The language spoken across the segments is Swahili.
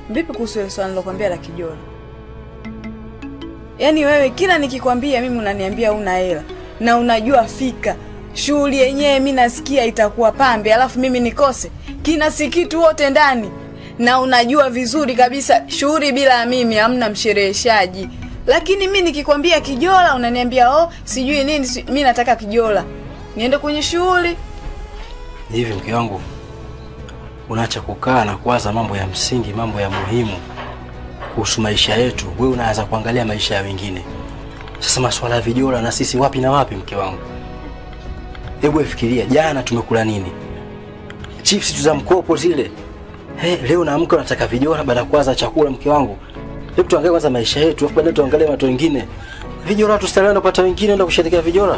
Vipi kuhusu ile swali nilokwambia la kijola? Yaani wewe kila nikikwambia mimi unaniambia una hela na unajua fika shughuli yenyewe mi nasikia itakuwa pambe, alafu mimi nikose kina sikitu wote ndani, na unajua vizuri kabisa shughuli bila ya mimi hamna mshereheshaji. Lakini mi nikikwambia kijola unaniambia oh, sijui nini si, mi nataka kijola niende kwenye shughuli. Hivi mke wangu, unaacha kukaa na kuwaza mambo ya msingi, mambo ya muhimu kuhusu maisha yetu, wewe unaanza kuangalia maisha ya wengine. Sasa masuala ya vijola na sisi wapi na wapi, mke wangu? Hebu fikiria, jana tumekula nini? Chips tu za mkopo zile. Hey, leo naamka nataka vijola baada ya kuanza chakula, mke wangu. Hebu tuangalie kwanza maisha yetu, afu baadaye tuangalie watu wengine. Vijola tustarehe kupata wengine ndio kusherehekea vijola.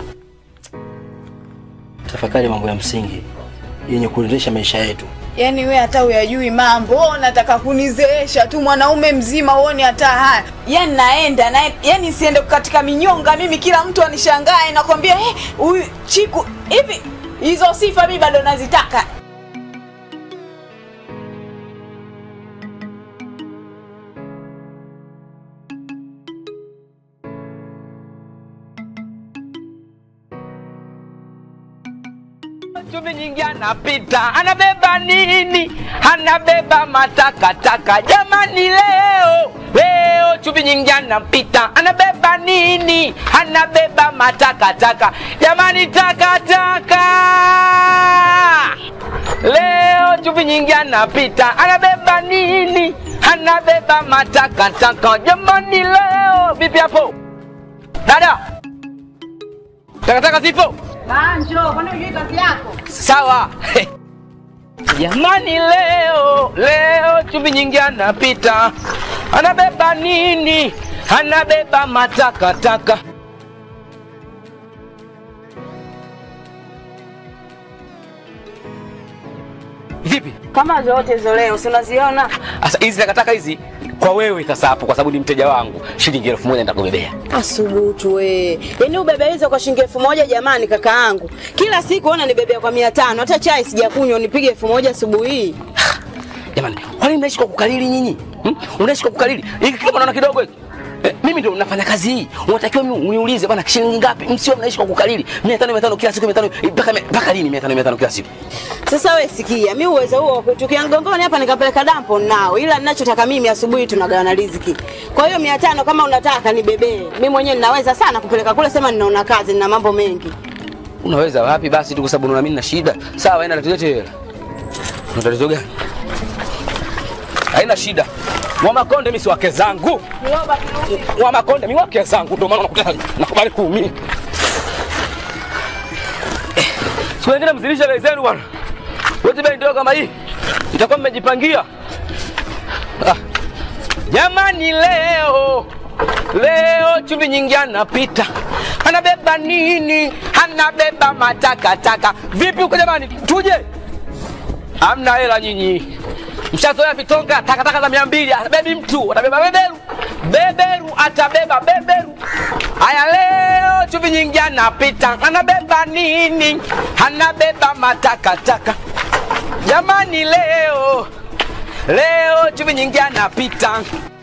Tafakari mambo ya msingi yenye kuendesha maisha yetu. Yaani we hata uyajui mambo, wewe unataka kunizeesha tu mwanaume mzima uone hata haya. Yaani naenda na yaani siende katika minyonga mimi kila mtu anishangae nakwambia eh huyu chiku hivi hizo sifa mimi bado nazitaka. chumvi nyingi anapita, anabeba nini? Anabeba matakataka. Jamani, leo leo chumvi nyingi anapita, anabeba nini? Anabeba matakataka. Jamani, takataka. Leo chumvi nyingi anapita, anabeba nini? Anabeba matakataka. Jamani, leo vipi hapo dada? Takataka zipo? Banjo, kwani unajui kazi yako? Sawa. Jamani, leo leo chumvi nyingi anapita, anabeba nini? Anabeba matakataka. Vipi Kama zote hizo leo si unaziona? sasa hizi takataka hizi kwa wewe sasa hapo, kwa sababu ni mteja wangu, shilingi elfu moja nitakubebea. Asubutu we. Yaani ubebe hizo kwa shilingi elfu moja jamani kaka yangu. Kila siku ona nibebea kwa mia tano. Hata chai sijakunywa unipige elfu moja asubuhi hii. Jamani, kwani mnaishi kwa kukalili nyinyi? Hmm? Unaishi kwa kukalili? Hiki kama unaona kidogo hiki. Eh, mimi ndio nafanya kazi hii. Unatakiwa mimi uniulize bana shilingi ngapi? Msio mnaishi kwa kukalili. 500 500 kila siku 500 mpaka mpaka lini 500 500 kila siku? Sasa we sikia, mi uwezo huo wa kutukia ngongoni hapa nikapeleka dampo nao, ila ninachotaka mimi asubuhi tunagawana riziki. Kwa hiyo mia tano kama unataka nibebee, mi mwenyewe ninaweza sana kupeleka kule, sema ninaona kazi, nina mambo mengi. Unaweza wapi basi tu kwa sababu unaona mimi nina shida. Sawa, enda letete hela. Una tatizo gani? Haina shida. Wa Makonde mimi si wake zangu. Wa Makonde mimi wake zangu ndio maana unakuta nakubali kuumia. Siku nyingine mzilishe bei zenu bwana. Wote bei ndio kama hii. Itakuwa mmejipangia. Ah. Jamani leo leo chumvi nyingi anapita anabeba nini? Anabeba matakataka. Vipi huko jamani, tuje? Hamna hela nyinyi, mshazoea vitonga takataka za mia mbili. Abebi mtu atabeba beberu, beberu atabeba beberu. Haya, leo chumvi nyingi anapita anabeba nini? Anabeba matakataka. Jamani, leo leo chumvi nyingi anapita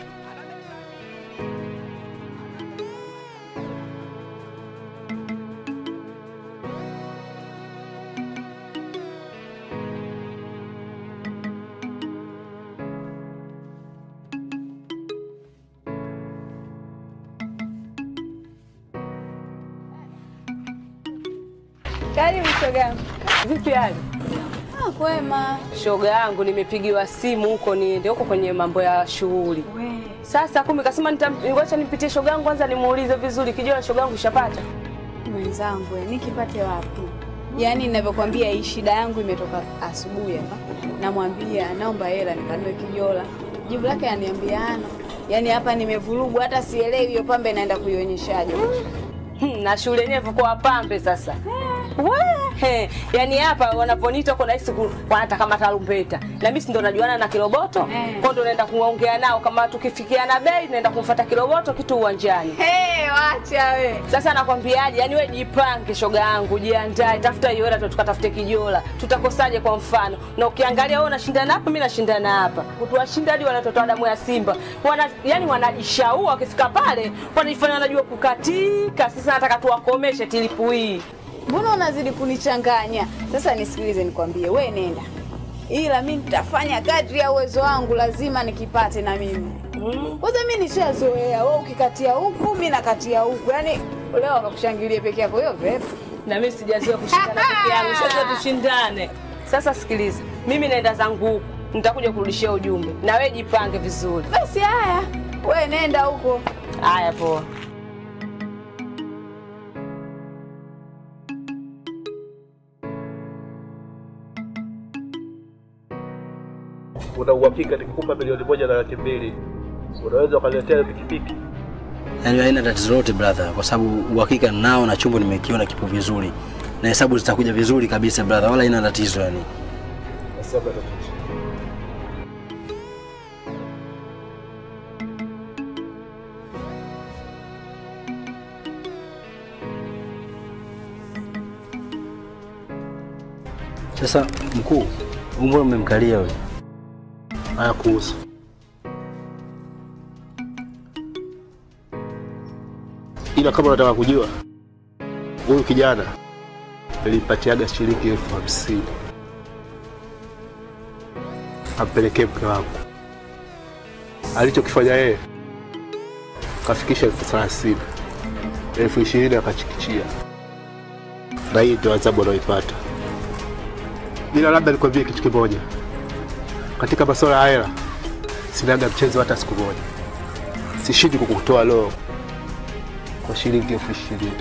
Karibu shogangu. Vipi hali? Ah, kwema. Shoga yangu nimepigiwa simu huko niende huko kwenye mambo ya shughuli. Sasa kumbe kasema nitamwacha nipitie shoga yangu kwanza nimuulize vizuri kijua shoga yangu ushapata. Mwenzangu, eh, nikipate wapi? Yaani ninavyokuambia hii shida yangu imetoka asubuhi hapa. Namwambia naomba hela nikanue kijola. Jibu lake aniambiana. Yaani hapa nimevurugwa hata sielewi hiyo pambe naenda kuionyeshaje. Hmm, na shule yenyewe kwa wapambe sasa. We, yani hapa wanaponiita huko nahisi ku- wanataka matarumbeta na mimi si ndo najuana na Kiroboto Eh. kwa ndo naenda kuongea nao kama tukifikiana bei naenda kumfuata Kiroboto kitu uwanjani. Hey, wacha we. Sasa nakwambiaje, yani we jipange, shoga yangu, jiandae, tafuta hiyo hela, tukatafute kijola. Tutakosaje kwa mfano? Na ukiangalia wewe unashindana hapa, mimi nashindana hapa, kutuwashinda hadi wanatotoa damu ya Simba wana, yani wanajishaua, wakifika pale wanajifanya wanajua kukatika. Sasa nataka tuwakomeshe tilipu hii. Mbona unazidi kunichanganya? Sasa nisikilize nikwambie, we nenda, ila mi nitafanya kadri ya uwezo wangu, lazima nikipate na mimi. Kwanza mi nishazoea, we ukikatia huku mi nakatia huku, yaani leo akakushangilie peke yako, hiyo vipi? na mimi sijazoea kushindana peke yangu, sasa tushindane. Sasa sikiliza, mimi naenda zangu huku, nitakuja kurudishia ujumbe, na wewe jipange vizuri. Basi haya, we nenda huko. Haya, poa. una uhakika nikikupa milioni moja na laki mbili unaweza ukaniletea pikipiki? Yaani haina tatizo lolote brother, kwa sababu uhakika nao na chombo nimekiona kipo vizuri na hesabu zitakuja vizuri kabisa brother, wala haina tatizo yani. Basi hamna tatizo. Sasa mkuu, umbo umemkalia wewe. Haya, kuhusu ila kama unataka kujua, huyu kijana nilimpatiaga shilingi elfu hamsini ampelekee mke wangu. Alichokifanya yeye kafikisha elfu thelathini elfu ishirini akachikichia, na hii ndio adhabu anaoipata. Ila labda nikwambie kitu kimoja, katika masuala ya hela sinaga mchezo hata siku moja. Sishindi kukutoa roho kwa shilingi elfu ishirini.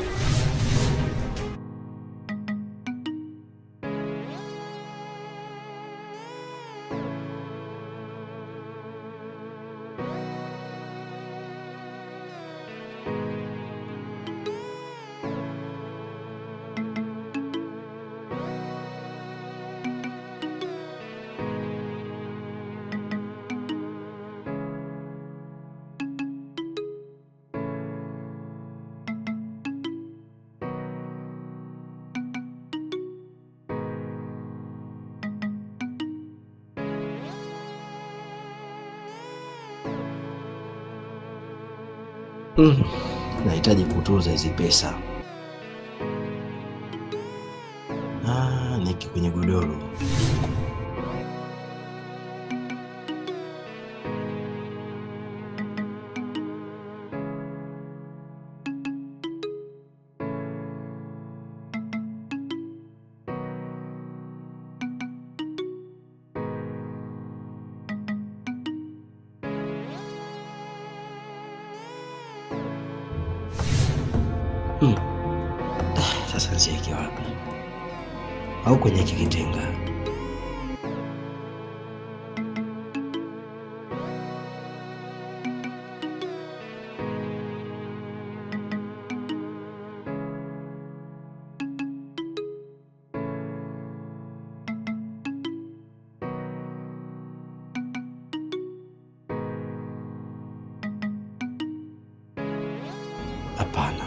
Mm. Nahitaji kutunza hizi pesa. Ah, niki kwenye godoro. Mm. Ah, Sasa nzieke wapi? Au kwenye hiki kitenga? Hapana.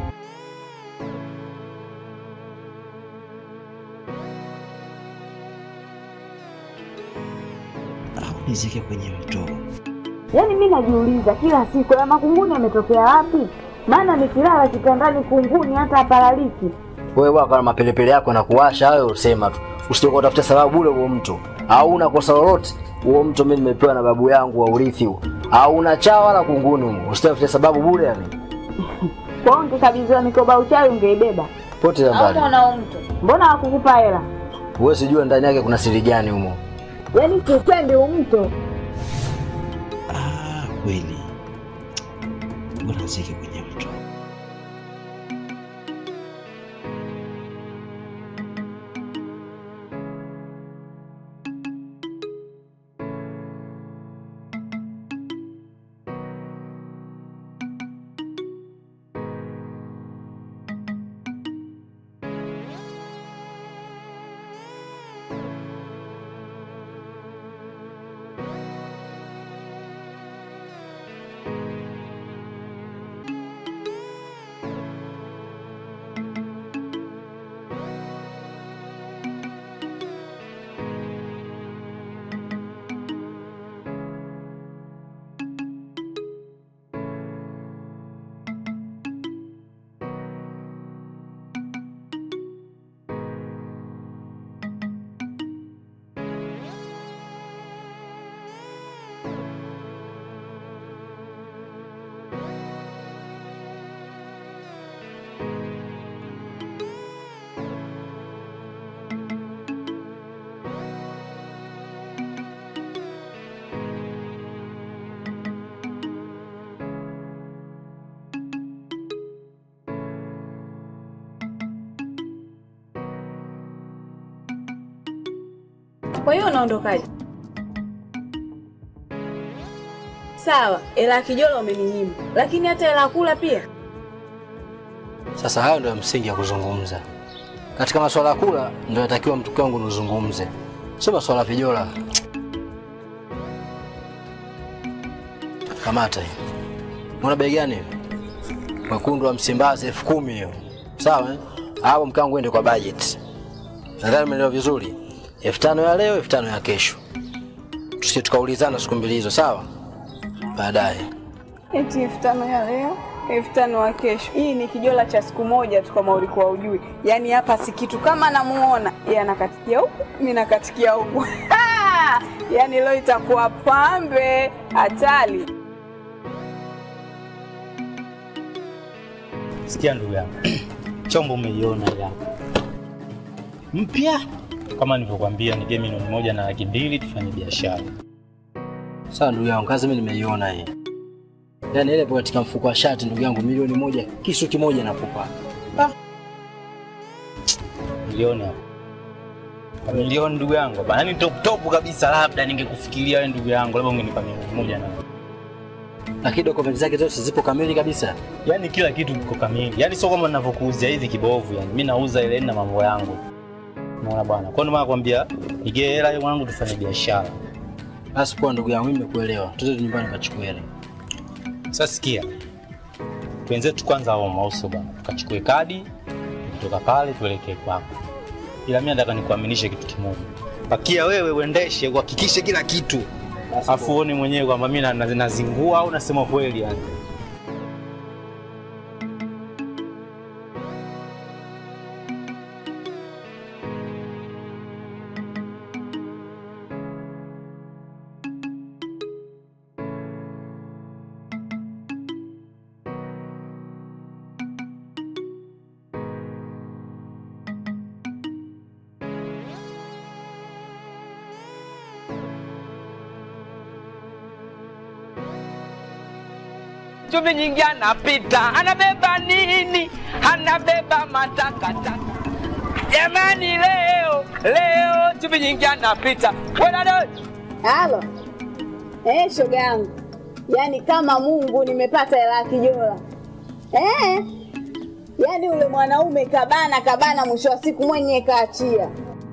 Au nizike kwenye mto? Yaani mi najiuliza kila siku ya makunguni yametokea wapi? Maana nikilala kitandani kunguni hata aparaliki. Wewe bwana, mapelepele yako na kuwasha hayo, usema tu, usije kutafuta sababu ule huo mto. Au una kosa lolote? Huo mto mimi nimepewa na babu yangu wa urithi huo. Au una chawa wala kunguni huo. Usitafute sababu bure yani. Kwa hiyo ungekabidhiwa mikoba uchawi ungeibeba. Pote za Au mbali. mwanao mtu Mbona hawakukupa hela? Wewe sijua ndani yake kuna siri gani humo. Yaani kiukweli huu mto Ah, kweli. Bora nizike kwenye mto. Kwa hiyo unaondokaje? Sawa, hela ya kijola umeninyima, lakini hata hela ya kula pia. Sasa hayo ndio msingi ya kuzungumza. Katika masuala ya kula ndio yatakiwa mtuke wangu nizungumze, sio masuala ya vijola. Kamata hii. Una bei gani? Mwekundu wa Msimbazi elfu kumi hiyo. Sawa eh? Hapo mke wangu ende kwa budget. Nadhani umeelewa vizuri. elfu tano ya leo, elfu tano ya kesho. Tusije tukaulizana siku mbili hizo, sawa? Baadaye. Eti elfu tano ya leo, elfu tano ya kesho. Hii ni kijola cha siku moja tu, kama ulikuwa ujui. Yaani hapa si kitu, kama namuona yeye anakatikia huku, mimi nakatikia huku. Yaani leo itakuwa pambe hatari. Sikia ndugu yangu, chombo umeiona ile hapo mpya, kama nilivyokuambia, nige milioni moja na laki mbili tufanye biashara. Sawa ndugu yangu, kazi mimi nimeiona hii. Yaani ile ipo katika mfuko wa shati ndugu yangu, milioni moja kisu kimoja nakupa. Milioni hapo Kwa milioni ndugu yangu bana, yani top top kabisa. Labda ningekufikiria wewe ndugu yangu, labda ungenipa milioni moja na Lakini dokumenti zake zote zipo kamili kabisa. yani kila kitu kiko kamili, yani sio kama ninavyokuuzia hivi kibovu. Yani mimi nauza ile na mambo yangu, unaona bwana. Kwa ndio maana nakwambia nige hela hiyo mwanangu, tufanye biashara. Basi poa ndugu yangu, mimi nimekuelewa. Tuende nyumbani kachukue hela. Sasa sikia, wenzetu kwanza hao mauso bwana, tukachukue kadi kutoka pale tuelekee kwako, ila mimi nataka nikuaminishe kitu kimoja. Pakia wewe uendeshe, uhakikishe kila kitu, afu uone mwenyewe kwamba mimi na- na- nazingua au nasema kweli yani. chumvi nyingi anapita, anabeba nini? Anabeba matakataka. Jamani, leo leo chumvi nyingi anapita. Wewe Halo. Eh, shoga yangu. Yaani kama Mungu nimepata hela ya kijola. Eh? Yaani ule mwanaume kabana kabana mwisho wa siku mwenye kaachia.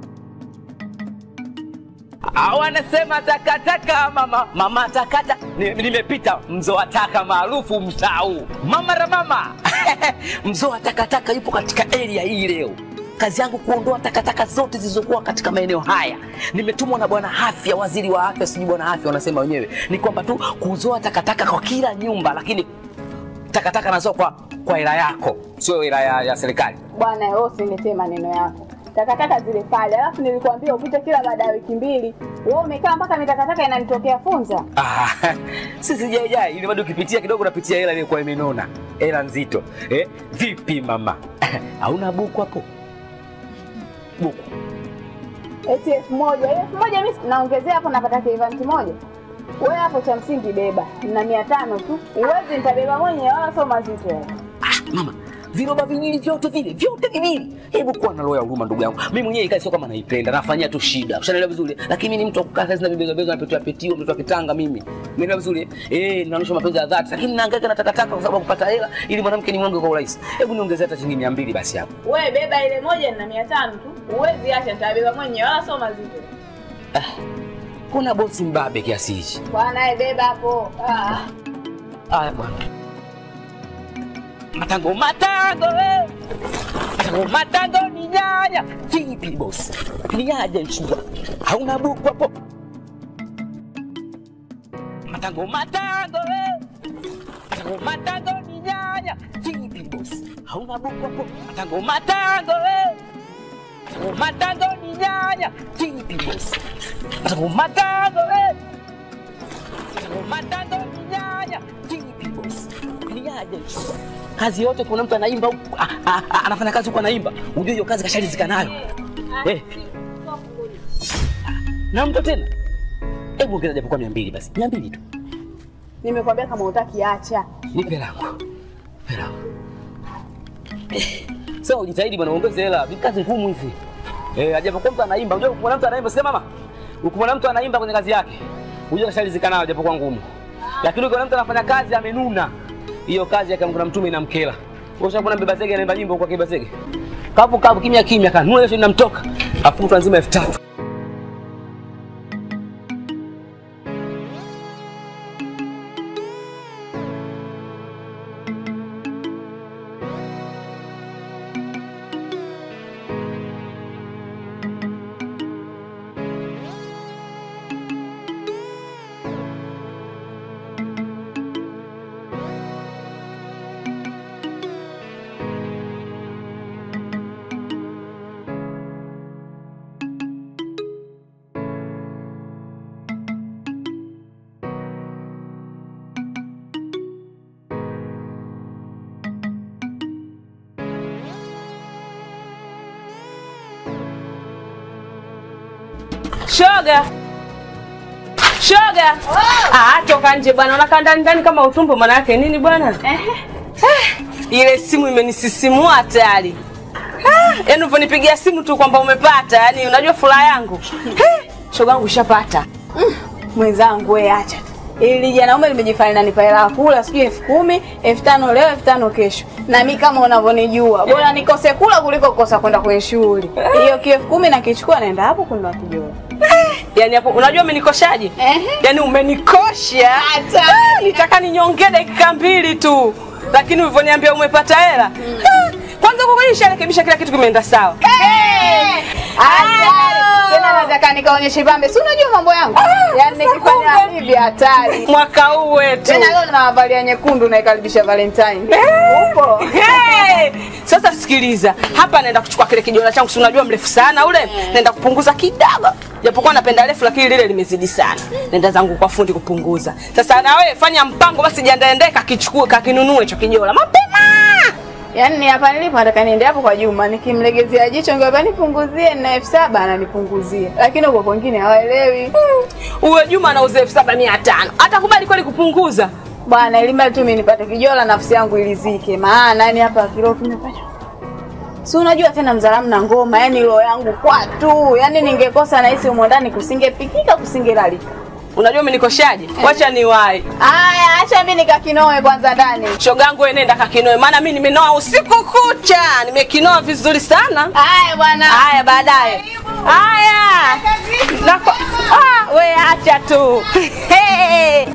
Ah, wanasema takataka mama mama takata Ni- nimepita mzoa taka maarufu mtau mama ra mama mzoa takataka yupo katika area hii leo kazi yangu kuondoa takataka zote zilizokuwa katika maeneo haya nimetumwa na bwana afya waziri wa afya sijui bwana afya wanasema wenyewe ni kwamba tu kuzoa takataka kwa kila nyumba lakini takataka nazoa kwa kwa hela yako sio hela ya, ya serikali Bwana wewe usiniletee maneno yako. Takataka zile pale. Alafu nilikwambia upite kila baada ya wiki mbili. Wewe umekaa mpaka mitakataka inanitokea funza. Ah, sisi jaijai ili bado ukipitia kidogo unapitia hela iliyokuwa imenona hela nzito eh, vipi mama hauna buku hapo buku Eti elfu moja. Ile elfu moja mimi naongezea hapo napata kivanti moja. Wewe hapo cha msingi beba. Na mia tano tu. Uwezi nitabeba mwenyewe wala sio mazito. yale. ah, mama viroba viwili vyote vile vyote viwili hebu kuwa na roho ya huruma ndugu yangu mimi mwenyewe ikae sio kama naipenda nafanyia tu shida ushanielewa vizuri lakini mimi ni mtu wa kukaa kazi na vibeza beza napetwa petio mtoto wa kitanga mimi umeelewa vizuri eh naonyesha mapenzi ya dhati lakini nahangaika na takataka kwa sababu ya kupata hela ili mwanamke ni mwangu kwa urahisi hebu niongezee hata shilingi 200 basi hapo Wewe beba ile moja na mia tano tu. Uwezi acha nitabeba mwenyewe wala sio mazito. kuna bosi mbabe kiasi hichi Bwana wewe beba hapo. Ah. Haya bwana. Matango matango we. Matango matango ni nyanya. Vipi boss? Ni aje nchua. Hauna buku hapo? Matango matango we. Matango matango ni nyanya. Vipi boss? Hauna buku hapo? Matango matango we. Matango matango ni nyanya. Vipi boss? Matango matango we. Matango ni nyanya. Vipi boss? Ni aje nchua. Kazi yote kuna mtu anaimba huku, ah, ah, ah, anafanya kazi huku anaimba. Unajua hiyo kazi kashalizika nayo. Eh. Na mtu tena. Hebu ongeza japokuwa 200 basi. 200 tu. Nimekwambia kama utaki acha. Nipe langu. Hela. Eh, Sasa ujitahidi bwana uongeze hela. Ni kazi ngumu hizi. Eh, ajapokuwa mtu anaimba. Unajua kuna mtu anaimba sema mama. Ukimwona mtu anaimba kwenye kazi yake, hujua kashalizika nayo japokuwa ngumu. Lakini ukiona mtu anafanya kazi amenuna, hiyo kazi yake Mungu na mtume inamkela. Wewe ushakuona mbeba zege anaimba nyimbo kwa kiba zege. Kapu kapu kimya kimya kanuna hiyo inamtoka. Afu mtu anzima elfu tatu. Shoga. Shoga. Ah, toka nje bwana. Unakaa ndani ndani kama utumbo maana yake nini bwana? Eh. Ile simu imenisisimua hatari. Ah, Yaani ulivyonipigia simu tu kwamba umepata, yaani unajua furaha yangu. Eh, Shoga yangu ushapata. Mwenzangu wewe acha tu. Ili janaume limejifanya nanipa hela ya kula sijui elfu kumi, elfu tano leo, elfu tano kesho. Na mi kama unavyonijua, bora nikose kula kuliko kukosa kwenda kwenye shughuli. Hiyo kielfu kumi nakichukua naenda hapo kununua kijola. Yaani hapo unajua umenikoshaje? Ehe. Yaani umenikosha. Ah, Nitaka ninyongee dakika mbili tu. Lakini ulivyoniambia umepata hela. ah, Kwanza kwa kweli nisharekebisha kila kitu kimeenda sawa. Hatari. Tena nataka nikaonyeshe pambe. Si unajua mambo yangu? Yaani nikifanya kumbe. hivi hatari. Mwaka huu wetu. Tena leo ninawabalia nyekundu naikaribisha Valentine. Upo? Hey! Sasa sikiliza, hapa naenda kuchukua kile kijola changu, si unajua mrefu sana ule, naenda kupunguza kidogo, japokuwa napenda refu, lakini lile limezidi sana. Nenda zangu kwa fundi kupunguza. Sasa na wewe fanya mpango basi, jiandae kakichukue kakinunue hicho kijola mapema. Yaani ni hapa nilipo nataka niende hapo kwa Juma nikimlegezea jicho ngamba nipunguzie na elfu saba ananipunguzia. Lakini huko kwingine hawaelewi. Uwe Juma anauza elfu saba mia tano atakubali kweli kupunguza? Bwana elimba tu mimi nipate kijola nafsi yangu ilizike. Maana yani hapa kilo kimepata. Si unajua tena mzalamu na ngoma, yani roho yangu kwa tu. Yaani ningekosa na hisi umo ndani kusingepikika kusingelalika. Unajua umenikoshaje? Wacha niwahi. Aya, acha mimi nikakinoe kwanza ndani. Shogangu wewe nenda kakinoe, maana mimi nimenoa usiku kucha, nimekinoa vizuri sana. Aya bwana. Haya baadaye. Haya. Nako ah, we acha tu. Hey.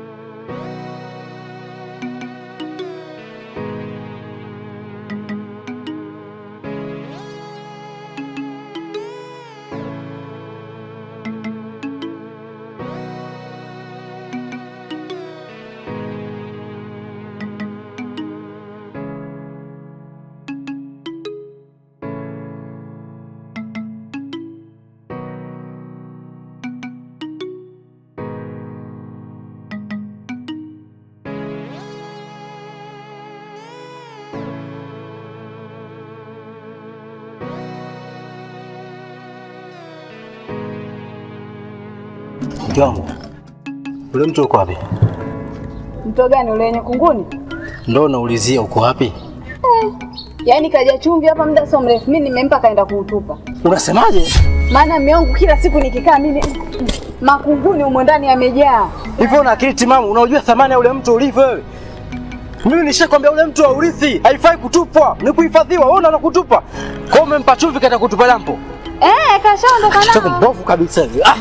Mke wangu, ule mtu uko wapi? Mto gani ule wenye kunguni? Ndo naulizia uko wapi? Yaani kaja chumvi hapa muda sio mrefu. Mimi nimempa kaenda kuutupa. Unasemaje? Maana mume wangu kila siku nikikaa mimi makunguni humo ndani yamejaa. Hivyo una akili timamu, unaojua thamani ya ule mtu ulivyo wewe? Mimi nishakwambia ule mtu wa urithi haifai kutupwa, ni kuhifadhiwa. Wewe unaona kutupa. Kwa hiyo umempa chumvi kaenda kutupa dampo. Eh, kashaondoka Kitoko nao. mbovu kabisa hivi. Ah,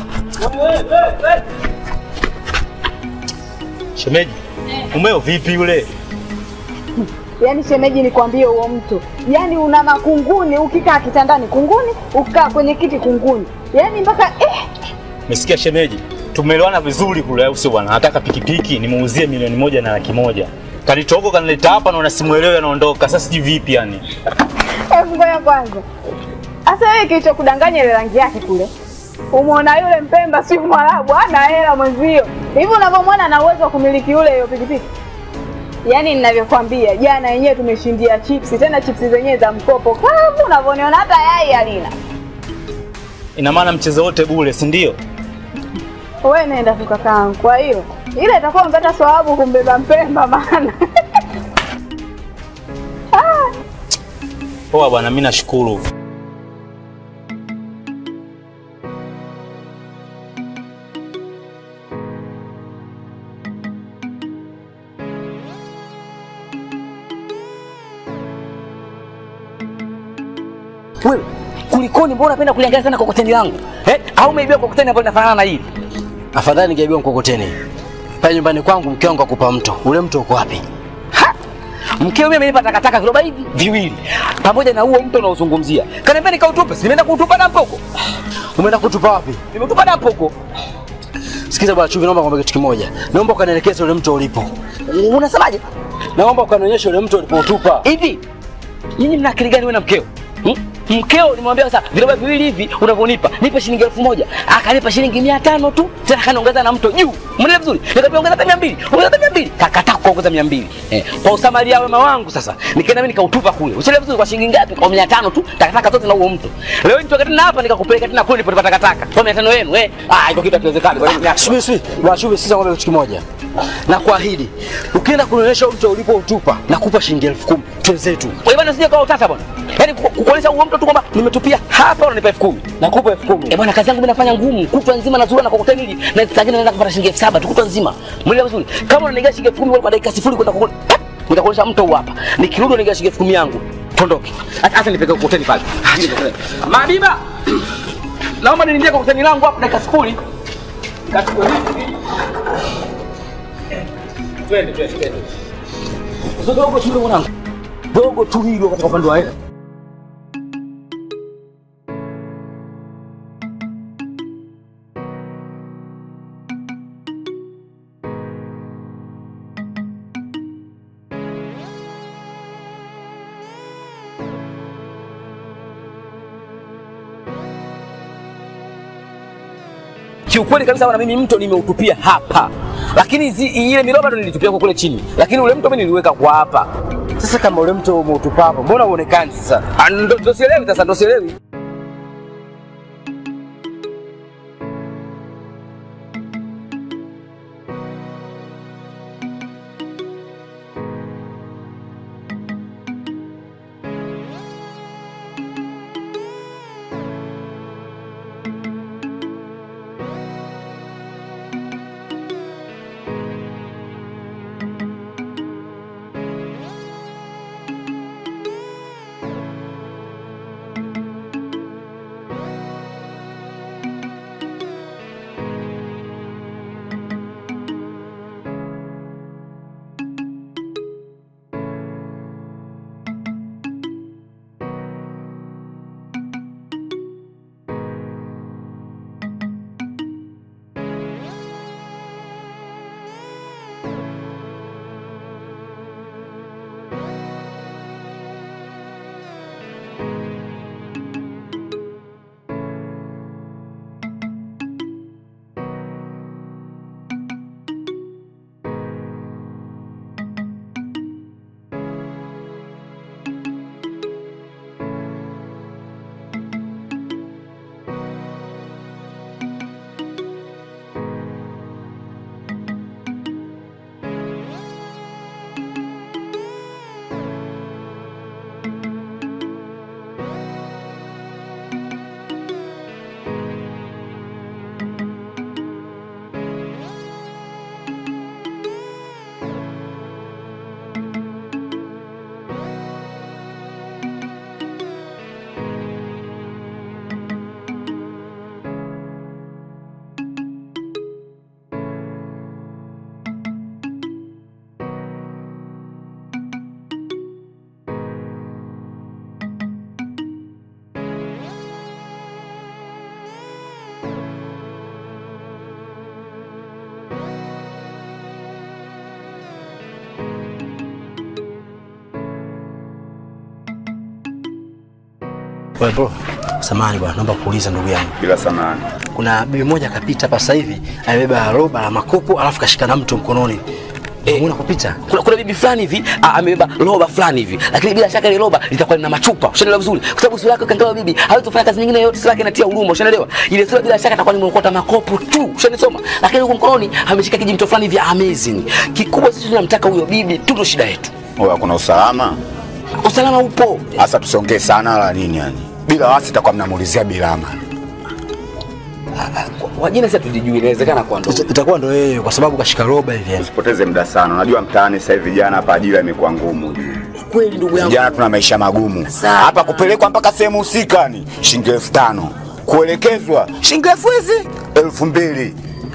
Shemeji, umeo vipi yule? Yaani shemeji, nikwambie huo mtu, yaani una makunguni, ukikaa kitandani kunguni, ukikaa kwenye kiti kunguni, yaani mpaka eh, Umesikia shemeji? Tumeelewana vizuri kule au sio bwana? Nataka pikipiki nimuuzie milioni moja na laki moja. Kanitoko kanileta hapa na unasimuelewa anaondoka. Sasa sijui vipi yani. hebu ngoja kwanza. Sasa wewe kilichokudanganya ile rangi yake kule, umeona yule Mpemba si Mwarabu, ana hela mwenzio. Hivi unavyomwona ana uwezo wa kumiliki yule hiyo pikipiki. Yaani ninavyokwambia, jana yenyewe tumeshindia chipsi, tena chipsi zenyewe za mkopo kavu, unavyoniona hata yai halina. Ina maana mchezo wote bure, si ndio? Wewe nenda tu kakaangu. Kwa hiyo ile itakuwa umepata sababu kumbeba Mpemba maana Poa bwana, mimi nashukuru. wewe kulikoni, mbona unapenda kuliangalia sana kokoteni langu eh? Au umeibiwa kokoteni ambalo linafanana na hili? Afadhali ningeibiwa mkokoteni. Pale nyumbani kwangu mke wangu akupa mto. Ule mto uko wapi? Ha! Mkeo mimi amenipa takataka viroba hivi viwili pamoja na huo mto unaozungumzia. Kaniambia nikautupe, si nimeenda kuutupa dampo huko. Umeenda kutupa wapi? Nimeutupa dampo huko. Sikiza bwana Chumvi, naomba kwambia kitu kimoja. Naomba ukanielekeze ule mto ulipo. Unasemaje? Naomba ukanionyeshe ule mto ulipoutupa. Hivi nyinyi mna akili gani wewe na mkeo? Hmm? Mkeo nimwambia sasa viroba viwili hivi unavyonipa nipe shilingi elfu moja akanipa shilingi mia tano tu tena kanaongeza na mto juu mwenele vizuri nikamwambia ongeza hata mia mbili ongeza hata mia mbili kakataa kuongeza mia mbili eh. kwa usamaria wema wangu sasa nikaenda mimi nikautupa kule uchele vizuri kwa shilingi ngapi kwa mia tano tu takataka zote na huo mto leo nitoka tena hapa nikakupeleka tena kule nilipotupa takataka kwa mia tano yenu eh ah iko kitu hakiwezekani kwa nini Subiri, subiri. Bwana Chumvi, sikiza kwambia kitu kimoja. Na kuahidi, ukienda kunionyesha ule mto ulipoutupa, nakupa shilingi elfu kumi. Twenzetu. Wewe bwana sije kwa utata bwana. Yaani ku- kukuonyesha huo mtu tu kwamba nimetupia hapa unanipa elfu kumi. Nakupa elfu kumi. Eh bwana kazi yangu mimi nafanya ngumu. Kutwa nzima nazurura na kokoteni hili na saa nyingine naenda kupata shilingi elfu saba tu kutwa nzima. Mwelewa vizuri. Kama unanigia shilingi elfu kumi kwa dakika sifuri kwenda kokoteni. Nitakuonyesha mto huu hapa. Nikirudi unanigia shilingi elfu kumi yangu. Tondoke. Hata hata nipeke kokoteni pale. Mabiba. Naomba nilindie kokoteni langu hapa dakika sifuri. Nikachukue hivi. Twende twende twende. Dogo tu mwanangu. Dogo tu hilo katika upande wa hela. kiukweli kabisa bwana, mimi mto nimeutupia hapa, lakini zi, ile miroba ndo nilitupia kwa kule chini, lakini ule mto mimi niliweka kwa hapa. Sasa kama ule mto umeutupa hapo, Mbona uonekani sasa? Ah, Ndo ndo sielewi sasa, ndo sielewi. Wewe bro, samahani bwana, naomba kuuliza ndugu yangu. bila samani. Kuna bibi moja akapita hapa sasa hivi, amebeba roba la makopo alafu kashika na mto mkononi. Eh, umeona kupita? kuna, kuna bibi fulani hivi ah, amebeba roba fulani hivi, lakini bila shaka ile roba litakuwa lina machupa. Ushaelewa vizuri, kwa sababu sura yake ukiangalia bibi hawezi kufanya kazi nyingine yoyote, sura yake inatia huruma. Ushaelewa, ile sura bila shaka atakuwa nimeokota makopo tu, ushanisoma. Lakini huko mkononi ameshika kijimto fulani hivi amazing. Kikubwa sisi tunamtaka huyo bibi tu, ndo shida yetu. Oya, kuna usalama Usalama upo. hasa, tusiongee sana wala nini yani. Bila wasi takuwa mnamuulizia Bilama. Kwa jina sasa tujijui, inawezekana kwa ndo. Ita- itakuwa ndo yeye kwa sababu kashika roba hivi yani. Usipoteze muda sana. Unajua mtaani sasa hivi vijana hapa ajira imekuwa ngumu. Kweli ndugu yangu. Vijana tuna maisha magumu. Sana. Hapa kupelekwa mpaka sehemu husika ni shilingi elfu tano. Kuelekezwa shilingi elfu hizi elfu mbili.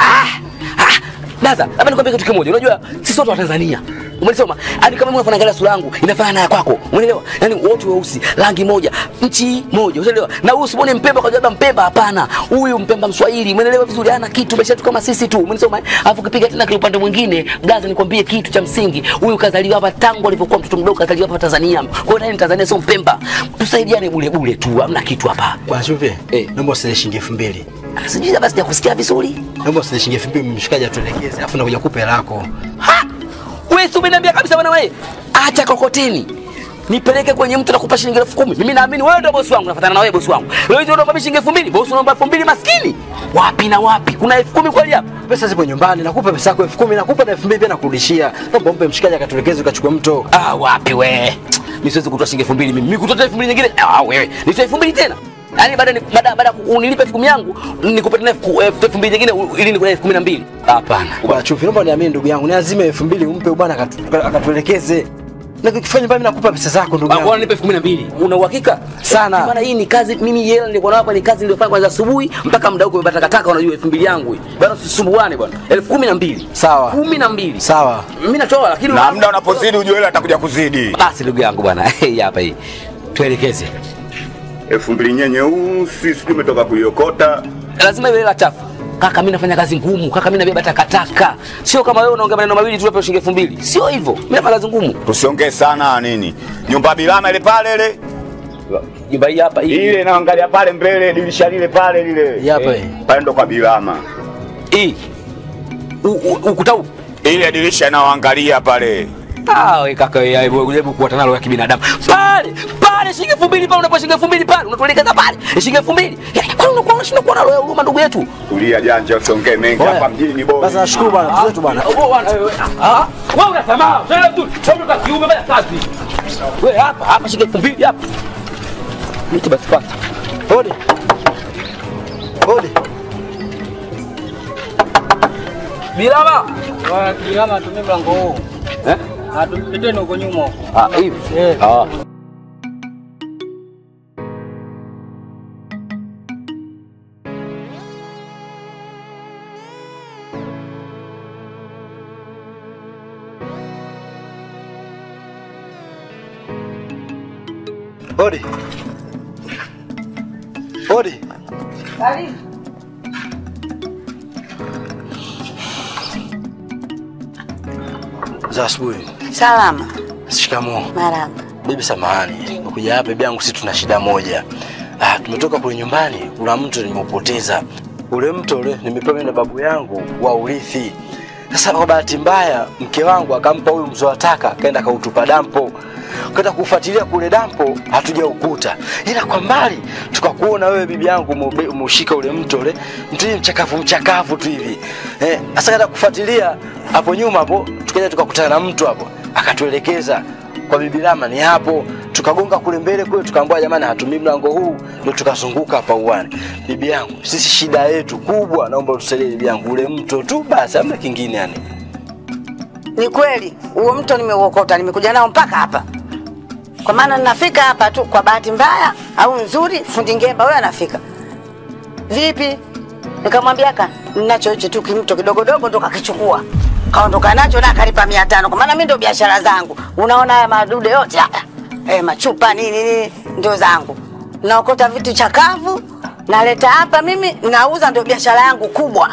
Daza, labda nikwambie kitu kimoja. Unajua sisi wote wa Tanzania. Umenisoma? Hadi kama mimi unafanana sura yangu inafanana na ya kwako. Umeelewa? Yaani wote weusi, rangi moja, nchi moja. Umeelewa? Na huyu usimwone Mpemba kwa sababu Mpemba hapana. Huyu Mpemba Mswahili. Umeelewa vizuri? Hana kitu maisha yetu kama sisi tu. Umenisoma? Alafu ukipiga tena kile upande mwingine, Gaza nikwambie kitu cha msingi. Huyu kazaliwa hapa tangu alipokuwa mtoto mdogo kazaliwa hapa Tanzania. Kwa hiyo naye ni Tanzania sio Mpemba. Tusaidiane bure bure tu. Hamna kitu hapa. Bwana Chuve, Eh. naomba usile shilingi elfu mbili. Ah, Sijui labda sijakusikia vizuri. Naomba usile shilingi elfu mbili mshikaji atuelekeze, alafu nakuja kupe lako. Ha! Wewe si umeniambia kabisa bwana wewe. Acha kokoteni. Nipeleke kwenye mtu nakupa shilingi elfu kumi. Mimi naamini wewe ndio bosi wangu, nafuatana na wewe bosi wangu. Leo hizo unaomba shilingi elfu mbili, bosi unaomba elfu mbili maskini. Wapi na wapi? Kuna elfu kumi kweli hapa? Pesa zipo nyumbani, nakupa pesa yako elfu kumi, nakupa na elfu mbili pia nakurudishia. Naomba umpe mshikaji akatuelekeze ukachukue mto. Ah, wapi we? Mimi siwezi kutoa shilingi elfu mbili mimi. Mimi kutoa elfu mbili nyingine. Ah, wewe. Nitoa elfu mbili tena. Yaani baada ni- baada baada ya ku- unilipe elfu kumi yangu nikupe tena elfu elfu mbili nyingine u- ili nikule elfu kumi na mbili. Hapana. Bwana Chuve, naomba niamini ndugu yangu, ni azime elfu mbili umpe bwana akatu- akatuelekeze. Na ukifanya nyumbani nakupa pesa zako ndugu Ah, Bwana yangu. nipe elfu kumi na mbili. Una uhakika? Sana. Maana hii ni kazi mimi yeye nilikuwa nayo hapa ni kazi niliyofanya kwanza asubuhi mpaka muda huko umepata takataka unajua elfu mbili yangu hii. Bwana usisumbuane bwana. elfu kumi na mbili. Sawa. Kumi na mbili. Sawa. Mimi natoa lakini Na muda unapozidi ujue ile atakuja kuzidi. basi ndugu yangu bwana. Hii hapa hii. Tuelekeze. Elfu mbili nye nyeusi sijui umetoka kuiokota. Lazima iwe hela chafu. Kaka mimi nafanya kazi ngumu. Kaka mimi nabeba takataka. Sio kama wewe unaongea maneno mawili tu hapo shilingi elfu mbili. Sio hivyo. Mimi nafanya kazi ngumu. Tusiongee sana nini. Nyumba bilama ile pale ile. Nyumba hii hapa hii. Ile inaangalia pale mbele dirisha lile pale lile. Hii hapa hii. Pale ndo kwa bilama. Hii. U- u- Ukuta huu. Ile dirisha inaoangalia pale. Ah, we kaka wewe hebu hebu kuwa nalo ya kibinadamu. Pale, pale shilingi elfu mbili pale unapo shilingi elfu mbili pale unatuelekeza pale. Shilingi elfu mbili. Yaani kwa nini unakuwa unashindwa kuwa na roho ya huruma ndugu yetu? Tulia janja usiongee mengi Oya. hapa mjini ni bora. Basi nashukuru bwana, tuzetu bwana. Wewe unasema, sasa tu, sasa kwa kiume baya kazi. Wewe hapa, hapa shilingi elfu mbili hapa. Miti basi pata. Hodi. Hodi. Bilama. Kilama atumie mlango huu. Eh? Atupiteni huko nyuma huko. Ah, hivi. Eh. Ah. Hodi. Hodi. Za asubuhi. Salama. Shikamoo. Marahaba. Bibi samahani, nimekuja hapa bibi yangu, sisi tuna shida moja. Ah, tumetoka kule nyumbani, kuna mto nimeupoteza. Ule mto ule nimepewa mimi na babu yangu wa urithi. Sasa kwa bahati mbaya mke wangu akampa huyu mzee wa taka, akaenda akautupa dampo. Kwenda kufuatilia kule dampo hatujaukuta, ila kwa mbali tukakuona wewe bibi yangu umebe- umeushika ule mto ule mto hivi mchakavu mchakavu tu hivi eh. Sasa kaenda kufuatilia hapo nyuma hapo, tukaja tukakutana na mtu hapo, akatuelekeza kwa bibi Rama ni hapo. Tukagonga kule mbele kule, tukaambiwa jamani, hatumii mlango huu, ndio tukazunguka hapa uwani. Bibi yangu, sisi shida yetu kubwa, naomba utusaidie bibi yangu, ule mto tu basi, hamna kingine yani. Ni kweli huo mto nimeuokota, nimekuja nao mpaka hapa, kwa maana ninafika hapa tu kwa bahati mbaya au nzuri, fundi ngemba huyo anafika. Vipi? Nikamwambia ka ninacho hicho tu kimto kidogodogo, ndo kakichukua kaondoka nacho na akalipa mia tano kwa maana mimi ndo biashara zangu. Unaona haya madude yote haya eh, machupa nini nini ndio zangu, naokota vitu chakavu naleta hapa mimi nauza, ndio biashara yangu kubwa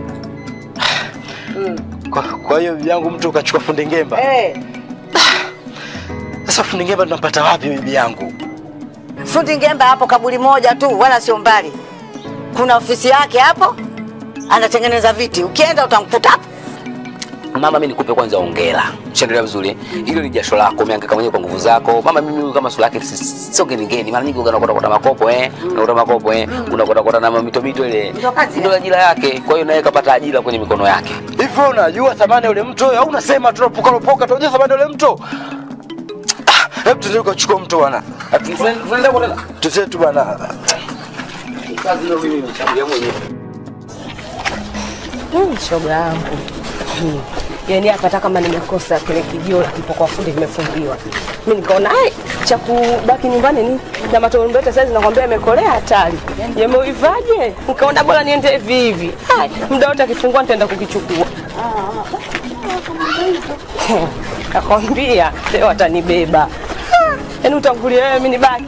Kwa, kwa hiyo bibi yangu mtu ukachukua fundi ngemba. eh. Sasa fundi ngemba tunampata wapi bibi yangu? Fundi Ngemba hapo kaburi moja tu, wala sio mbali. Kuna ofisi yake hapo, anatengeneza viti. Ukienda utamkuta hapo. Mama, mimi nikupe kwanza ongera. Ushaendelea vizuri. eh? Hilo ni jasho lako, umehangaika mwenyewe kwa nguvu zako. Mama, mimi huyu kama sura yake si- sio geni geni. Mara nyingi unakwenda kota makopo eh, unakwenda makopo eh, unakwenda kota na mito mito ile. Ndio kazi Ndio ajira yake. Kwa hiyo naye kapata ajira kwenye mikono yake. Hivi wewe unajua thamani ya ule mto au unasema tunapoka lopoka tunajua thamani ya ule mto? Ah, Hebu tuende ukachukua mto bwana. Tunaenda kwa tena. Tuzetu bwana. Kazi ndio mimi nimeshambulia mwenyewe. Mm, shoga yangu Hmm. yaani hapa hata kama nimekosa kile kijio kipo kwa fundi kimefungiwa mi nikaona ai cha kubaki nyumbani ni na matombete saizi nakwambia yamekolea hatari yameuivaje nikaona bora niende hivi hivi Ai, muda wote akifungua nitaenda kukichukua nakwambia leo atanibeba yaani utangulia wewe mi nibaki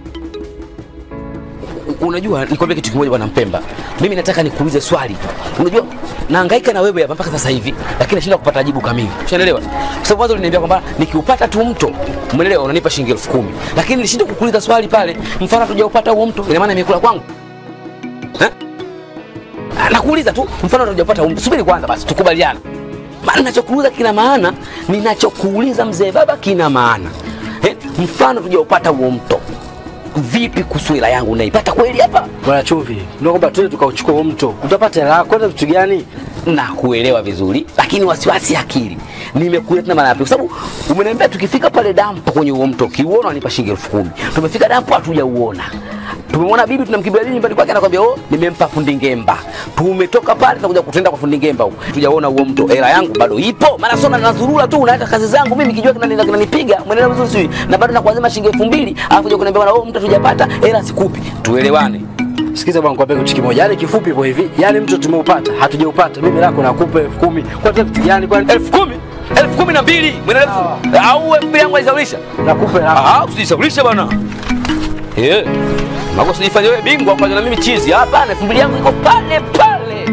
Unajua, nikwambia kitu kimoja bwana Mpemba, mimi nataka nikuulize swali. Unajua, nahangaika na wewe hapa mpaka sasa hivi, lakini nashindwa kupata jibu kamili. Ushaelewa? Kwa sababu mwanzo uliniambia kwamba nikiupata tu mto, umeelewa, unanipa shilingi elfu kumi, lakini nilishindwa kukuuliza swali pale, mfano hatujaupata huo mto, ina maana imekula kwangu eh? Ah, Nakuuliza tu, mfano hatujaupata huo mto. Subiri kwanza basi, tukubaliane. Maana ninachokuuliza kina maana, ninachokuuliza mzee baba kina maana eh? Mfano tujaupata huo mto vipi kuhusu hela yangu unaipata kweli hapa Bwana Chumvi, ndio kwamba twende tukauchukua huo mto. Utapata hela yako kwenda vitu gani? nakuelewa vizuri lakini wasiwasi akili nimekuletea tena mara ya pili kwa sababu umeniambia tukifika pale dampo kwenye huo mto kiuona wanipa shilingi elfu kumi tumefika dampo hatujauona tumemwona bibi tunamkimbilia bibi nyumbani kwake anakwambia oh nimempa fundi ngemba tumetoka pale tunakuja kutenda kwa fundi ngemba huko tujaona huo mto hela yangu bado ipo maana sona nazurura tu unaweka kazi zangu mimi kijua kinani- kinanipiga mwenendo vizuri sijui na bado nakuazima shilingi elfu mbili alafu kuja kuniambia bwana oh mtu hatujapata hela sikupi tuelewane Sikiza bwana, nikwambie kitu kimoja. Yaani kifupi ipo hivi. Yaani mto tumeupata, hatujaupata. Mimi lako nakupa elfu kumi. Kwa nini kitu gani kwa elfu kumi elfu kumi na mbili mwenendo vizuri au elfu mbili yangu aisaulisha nakupa hela. Ah, usijisaulishe bwana. Eh. Mako usijifanye wewe bingwa kwa na mimi chizi. Hapana, elfu mbili yangu iko pale pale.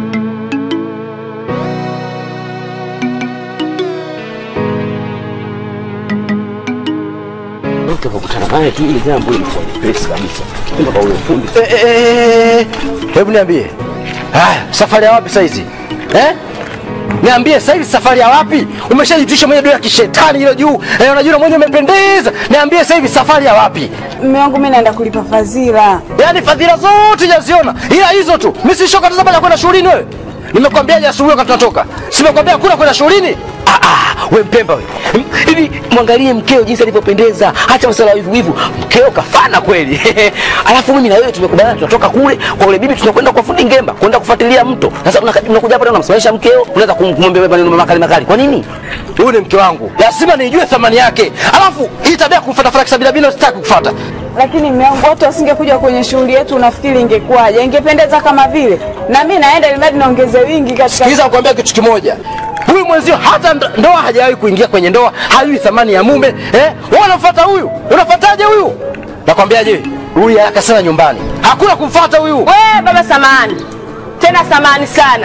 Tukakutana naye tu ile jambo lilikuwa nyepesi kabisa. Mpaka ule fundi. Eh, eh, eh, eh. Hebu niambie. Haya, safari ya wapi sasa hizi? Eh? Niambie sasa hivi safari ya wapi? Umeshajitisha mwenye dola ya kishetani hilo juu. Eh, unajua mwenye umependeza. Niambie sasa hivi safari ya wapi? Mume wangu mimi naenda kulipa fadhila. Yaani fadhila zote jaziona. Ila hizo tu. Mimi si shoka tazama ya kwenda shuleni wewe. Nimekwambiaje asubuhi wakati tunatoka? Simekwambia kuna kwenda shuleni? Ah ah, we mpemba we. Hmm, Hivi mwangalie mkeo jinsi alivyopendeza. Acha masuala ya wivu wivu. Mkeo kafana kweli. Alafu mimi na wewe tumekubaliana tunatoka kule kwa ule bibi tunakwenda kwa fundi ngemba, kwenda kufuatilia mto. Sasa unaka- unakuja hapa tena unamsimamisha mkeo, unaweza kum- kumwambia wewe maneno makali makali. Kwa nini? Huyu ni mke wangu. Lazima nijue thamani yake. Alafu hii tabia ya kumfuata fuata kisabila bila sitaki kufuata. Lakini mume wangu watu wasingekuja kwenye shughuli yetu, unafikiri ingekuwaje? Ingependeza kama vile. Na mimi naenda ili mradi niongeze wingi katika Sikiliza nikwambia kitu kimoja. Huyu mwenzio hata ndo- ndoa hajawahi kuingia kwenye ndoa, hajui thamani ya mume. Eh? Wewe unamfuata huyu? Unafuataje huyu? Nakwambiaje? Huyu haraka sana nyumbani. Hakuna kumfuata huyu. We baba samani tena samani sana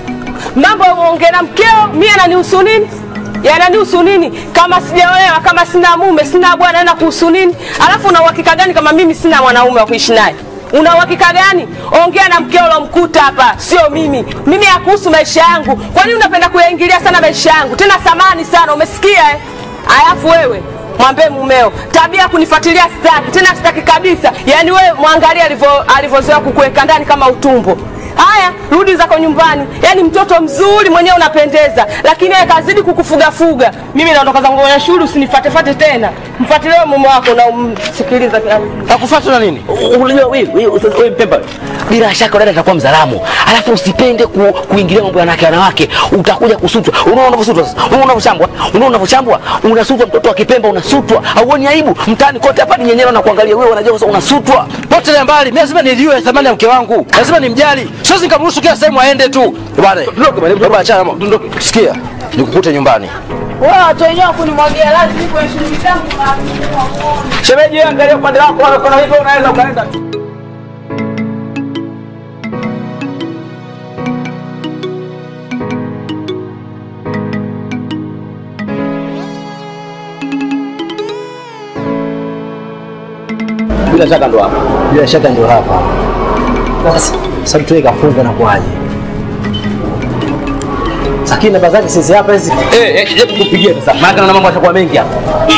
mambo ya uongea na mkeo mi ananihusu nini yananihusu nini kama sijaolewa kama sina mume sina bwana na kuhusu nini alafu una uhakika gani kama mimi sina mwanaume wa kuishi naye una uhakika gani ongea na mkeo ulomkuta hapa sio mimi mimi yakuhusu maisha yangu kwa nini unapenda kuyaingilia sana maisha yangu tena samani sana umesikia eh? alafu wewe mwambie mumeo tabia ya kunifuatilia sitaki tena sitaki kabisa yaani wewe mwangalie alivyo- alivyozoea kukuweka ndani kama utumbo haya rudi zako nyumbani yaani mtoto mzuri mwenyewe unapendeza lakini yeye kazidi kukufugafuga mimi naondoka zangu kwenye shule usinifatefate tena mfuatilie mume wako na umsikiliza Hakufuata na nini? Unajua wewe wewe sasa wewe mpemba. Bila shaka dada atakuwa mzalamu. Alafu usipende ku, kuingilia mambo ya wanawake wanawake, utakuja kusutwa. Unaona unavyosutwa sasa? Unaona unavyochambwa? Unaona unavyochambwa? Unasutwa mtoto wa Kipemba unasutwa. Hauoni aibu? Mtaani kote hapa ni nyenyero na kuangalia wewe wanajua sasa unasutwa. Potelea mbali. Mimi lazima nijue thamani ya mke wangu. Lazima nimjali. Siwezi nikamruhusu kila sehemu aende tu. Bwana, baba achana. Dondoke. Sikia. Nikukute nyumbani. wewe watu wenyewe kunimwagia lazima kwenye shughuli zangu. Shemeji wewe angalia upande wako wala kuna hivyo unaweza ukaenda. Bila shaka ndo hapa. Bila shaka ndio hapa. Sasa sasa mtu kafunga na kuaje? Sakini namba zake sisi hapa hizi. Eh, eh, hebu kupigia sasa. Maana na mambo yatakuwa mengi hapa.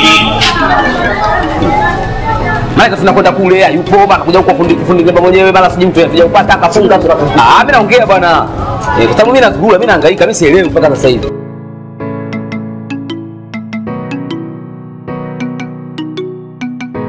Maana tunakwenda kule yupo bana kuja huko fundi fundi ngemba mwenyewe bana sijui mtu asija upata akafunga. Ah, mimi naongea bwana. Eh, kwa sababu mimi nazurura, mimi nahangaika, mimi sielewi mpaka sasa hivi.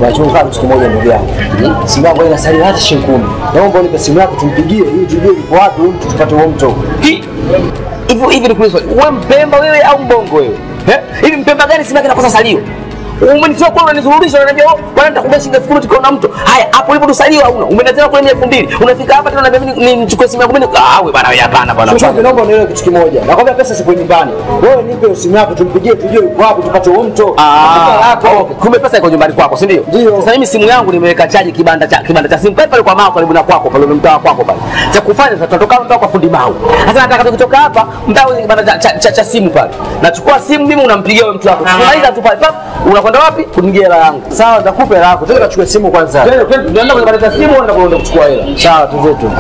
Nachofanya kitu kimoja ndugu yangu. Simu yangu inasalia hata shilingi kumi. Naomba unipe simu yako tumpigie ili tujue yuko wapi huyu mtu tupate huo mto. Hi- hivyo hivi nikuulize swali, wewe mpemba wewe au mbongo wewe Eh? hivi mpemba gani simu yake inakosa salio umenitoa kule unanizururisha unaniambia oh bwana nitakubia shilingi elfu kumi tukiona mto haya hapo ulipo tusalio hauna umenazima kule elfu mbili unafika hapa tena unaniambia mimi ni- nichukue simu yangu mimi ah wewe bwana wewe hapana bwana Sasa naomba unielewe kitu kimoja. Nakwambia pesa sipo nyumbani. Wewe nipe simu yako tumpigie tujue yuko wapi tupate huo mto. Ah, okay. kumbe pesa iko nyumbani kwako si ndio? Sasa mimi simu yangu nimeweka chaji kibanda cha kibanda cha simu pale pale kwa mao karibu na kwako pale mtaa kwako pale. Cha kufanya sasa tutatoka mtaa kwa fundi mau. Sasa nataka tukitoka hapa mtaa ule kibanda cha, cha, cha, cha simu pale. Nachukua simu mimi unampigia wewe mtu wako. Tukimaliza tu pale pap unakwenda wapi? Kunigia hela yangu. Sawa, nitakupa hela yako. Twende kachukue simu kwanza. Twende twende tunaenda kwenye kibanda cha simu unaenda kuenda kuchukua hela. Sawa, tuzetu.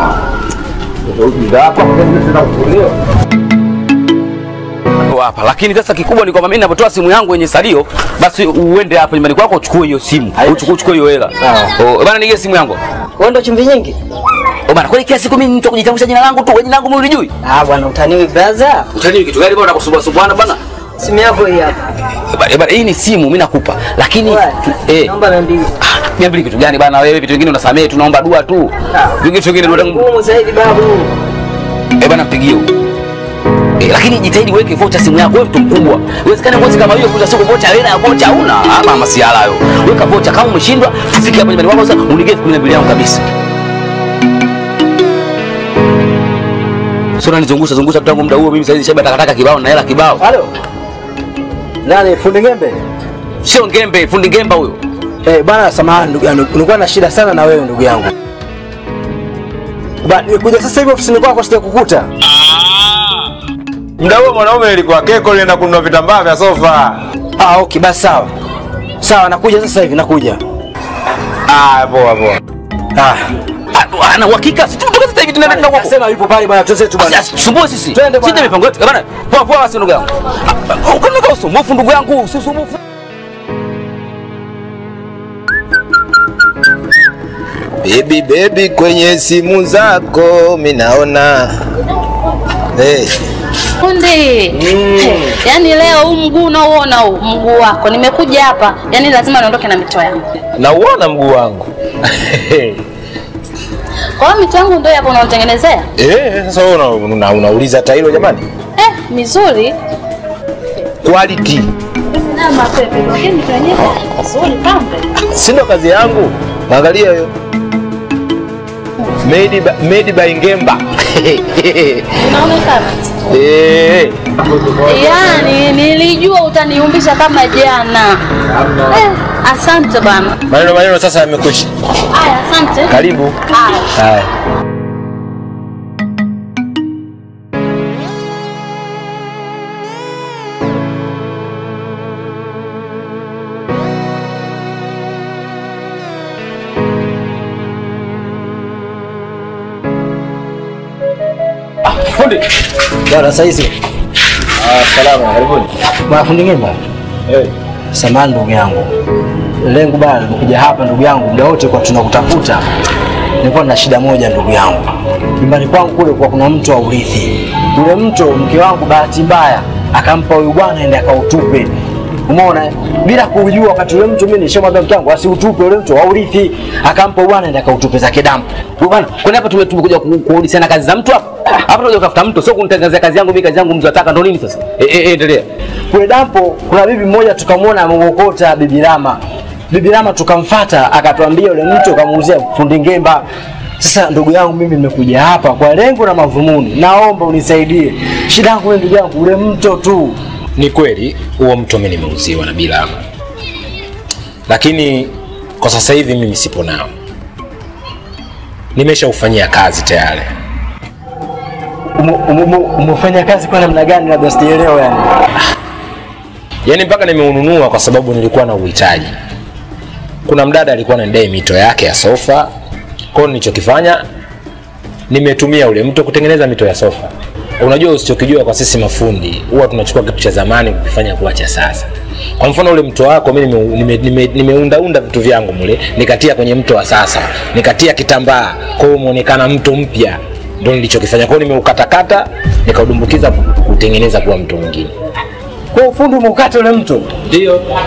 hapa lakini sasa kikubwa ni kwamba mimi ninapotoa simu yangu yenye salio basi uende hapo nyumbani kwako uchukue hiyo simu uchukue uchukue hiyo hela oh bana nige simu yangu Wewe ndo chumvi nyingi? oh bana kwani kila siku mimi mtu kujitambulisha jina langu tu wewe jina langu mimi ulijui Ah bwana utaniwi brother. utani kitu gani bwana kusumbua sumbwana bana Simu yako hii hapa. Eh, bana, eh, bana hii ni simu mimi nakupa lakini tu- eh Naomba 200. mia mbili kitu gani bana wewe vitu vingine unasamehe tunaomba dua tu vitu vingine ndio Ngumu zaidi babu. eh bana mpigie huyo Eh, lakini jitahidi uweke vocha simu yako wewe mtu mkubwa. Uwezekane mwezi kama hiyo kuja siku vocha hela ya vocha huna. Hapa masiala hayo. Weka vocha kama umeshindwa tufike hapa nyumbani kwako sasa unige 12 yangu kabisa. Sio unanizungusha zungusha tangu muda huo mimi sasa hivi shaba takataka kibao na hela kibao. Halo. Nani fundi ngembe? Sio ngembe, fundi ngemba huyo. Eh, bwana samahani ndugu yangu. Nilikuwa na shida sana na wewe ndugu yangu. Ba, kuja sasa hivi ofisini kwako sitakukuta. Muda huo mwanaume nilikuwa keko nilienda kununua vitambaa vya sofa. Ah, okay, basi sawa. Sawa, nakuja sasa hivi nakuja. Ah, poa poa. Ah. Ah, ana uhakika si tutoka sasa hivi tunaenda kwako. Sema yupo pale bwana, tuanze tu bwana. Sumbue sisi. Twende bwana. Sisi mipango yetu. Eh, Bana, poa poa basi ndugu yangu. Ah, Ukanika usumbufu ndugu yangu, si usumbufu. Baby baby kwenye simu zako mimi naona. Hey. Fundi. Hey, Yaani leo huu mguu unaoona huu mguu wako nimekuja hapa, yaani lazima niondoke na mito yangu. Nauona mguu wangu. Kwa hiyo mito yangu ndio hapo unaotengenezea? Eh, sasa wewe una, una, unauliza hata hilo jamani? Eh, mizuri. Quality. Na mapepe, lakini mito yenyewe nzuri pambe. Si ndo kazi yangu. Angalia hiyo. Made by, made by Ngemba. Unaonekana. Eh. Yaani nilijua utaniumbisha kama jana. Eh, asante bana. Maneno maneno sasa yamekucha. Aya, asante. Karibu. Aya. Haya. Fundi. Bwana sasa hizi. Ah, salama, karibuni. Bwana fundi ngemba. Eh. Samahani ndugu yangu. Lengo bana nimekuja hapa ndugu yangu muda wote kwa tunakutafuta. Nilikuwa na shida moja ndugu yangu. Nyumbani kwangu kule kwa kuna mto wa urithi. Ule mto mke wangu bahati mbaya akampa huyu bwana ende akautupe. Umeona? eh? Bila kujua wakati ule mtu mimi nishamwambia mke wangu asiutupe ule mto wa urithi. Akampa bwana ende akautupe zake damu. Wewe bwana, kwani hapa tume- tumekuja ku- kurudishiana kazi za mtu hapa? Hapa tunakuja kutafuta mtu, sio kunitangazia kazi yangu mimi, kazi yangu mtu ataka ndo nini sasa? Eh eh eh, endelea. Kule dampo kuna bibi mmoja tukamwona ameokota bibi Rama. Bibi Rama tukamfata akatuambia yule mtu kamuuzia fundi ngemba. Sasa ndugu yangu mimi nimekuja hapa kwa lengo na madhumuni. Naomba unisaidie. Shida yangu wewe ndugu yangu ule mto tu. Ni kweli huo mto mimi nimeuziwa na Bilama, lakini kwa sasa hivi mimi sipo nao, nimeshaufanyia kazi tayari. Ume- ume- ume- Umefanya kazi kwa namna gani labda sijaelewa yani. Yaani mpaka nimeununua kwa sababu nilikuwa na uhitaji. Kuna mdada alikuwa anadai mito yake ya sofa, kwa hiyo nilichokifanya nimetumia ule mto kutengeneza mito ya sofa. Unajua, usichokijua kwa sisi mafundi, huwa tunachukua kitu cha zamani kukifanya kuwa cha sasa. Kwa mfano ule mto wako mimi nimeundaunda nime, nime, nimeundaunda vitu vyangu mule, nikatia kwenye mto wa sasa, nikatia kitambaa, kwa hiyo umeonekana mto mpya. Ndio nilichokifanya. Kwa hiyo nimeukatakata, nikaudumbukiza kutengeneza kuwa mto mwingine. Kwa ufundi umeukata ule mto. Ndio.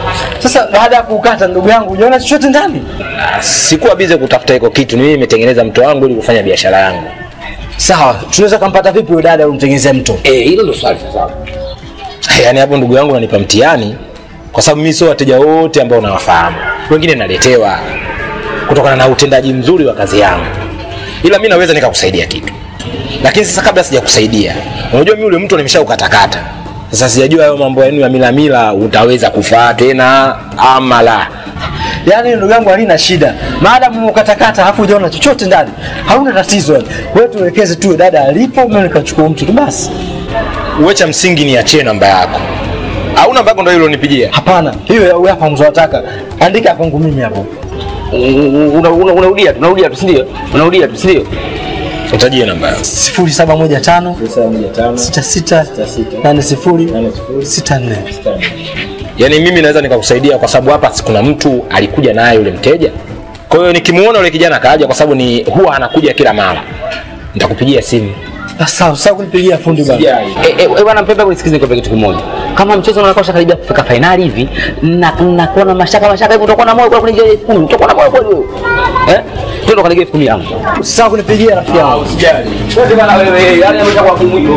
Sasa baada ya kukata, ndugu yangu, unaona chochote ndani? Ah, Sikuwa bize kutafuta hiko kitu, ni mimi nimetengeneza mto wangu ili kufanya biashara yangu. Sawa, tunaweza kumpata vipi huyo dada umtengenezea mto? Eh, hilo ndio swali sasa. Yaani hapo ndugu yangu unanipa mtihani kwa sababu mimi sio wateja wote ambao nawafahamu. Wengine naletewa kutokana na utendaji mzuri wa kazi yangu. Ila mimi naweza nikakusaidia kitu. Lakini sasa kabla sijakusaidia, unajua mimi ule mtu nimeshaukatakata. Sasa sijajua hayo mambo yenu ya mila mila utaweza kufaa tena ama la. Yaani ndugu yangu halina shida. Maadamu ukatakata alafu hujaona chochote ndani, hauna tatizo yani. Wewe tuelekeze tu dada alipo, mimi nikachukua mtu tu basi. Uwe cha msingi niachie namba yako. Au namba yako ndio ile unipigia? Hapana, hiyo ya hapa mzowataka. Andika kwangu mimi hapo. Unarudia tu, unarudia tu, si ndio? Unarudia tu, si ndio? Utajie namba yako. 0715 66 80 64. Yaani mimi naweza nikakusaidia kwa sababu hapa kuna mtu alikuja naye yule mteja. Kwa hiyo nikimuona yule kijana kaja kwa sababu ni huwa anakuja kila mara. Nitakupigia simu. Sawa, sawa kunipigia fundi bwana. Eh, eh, eh, bwana Mpembe, hebu nisikize nikwambie kitu kimoja. Kama mchezo unakuwa karibia kufika fainali hivi na unakuwa na mashaka mashaka hivi, utakuwa na moyo kwa kunigia elfu kumi, utakuwa na moyo kweli wewe. Eh? Twende kanigia elfu kumi yangu. Sawa kunipigia rafiki yangu. Usijali. Twende bwana wewe, yani ameshakuwa kimwiko.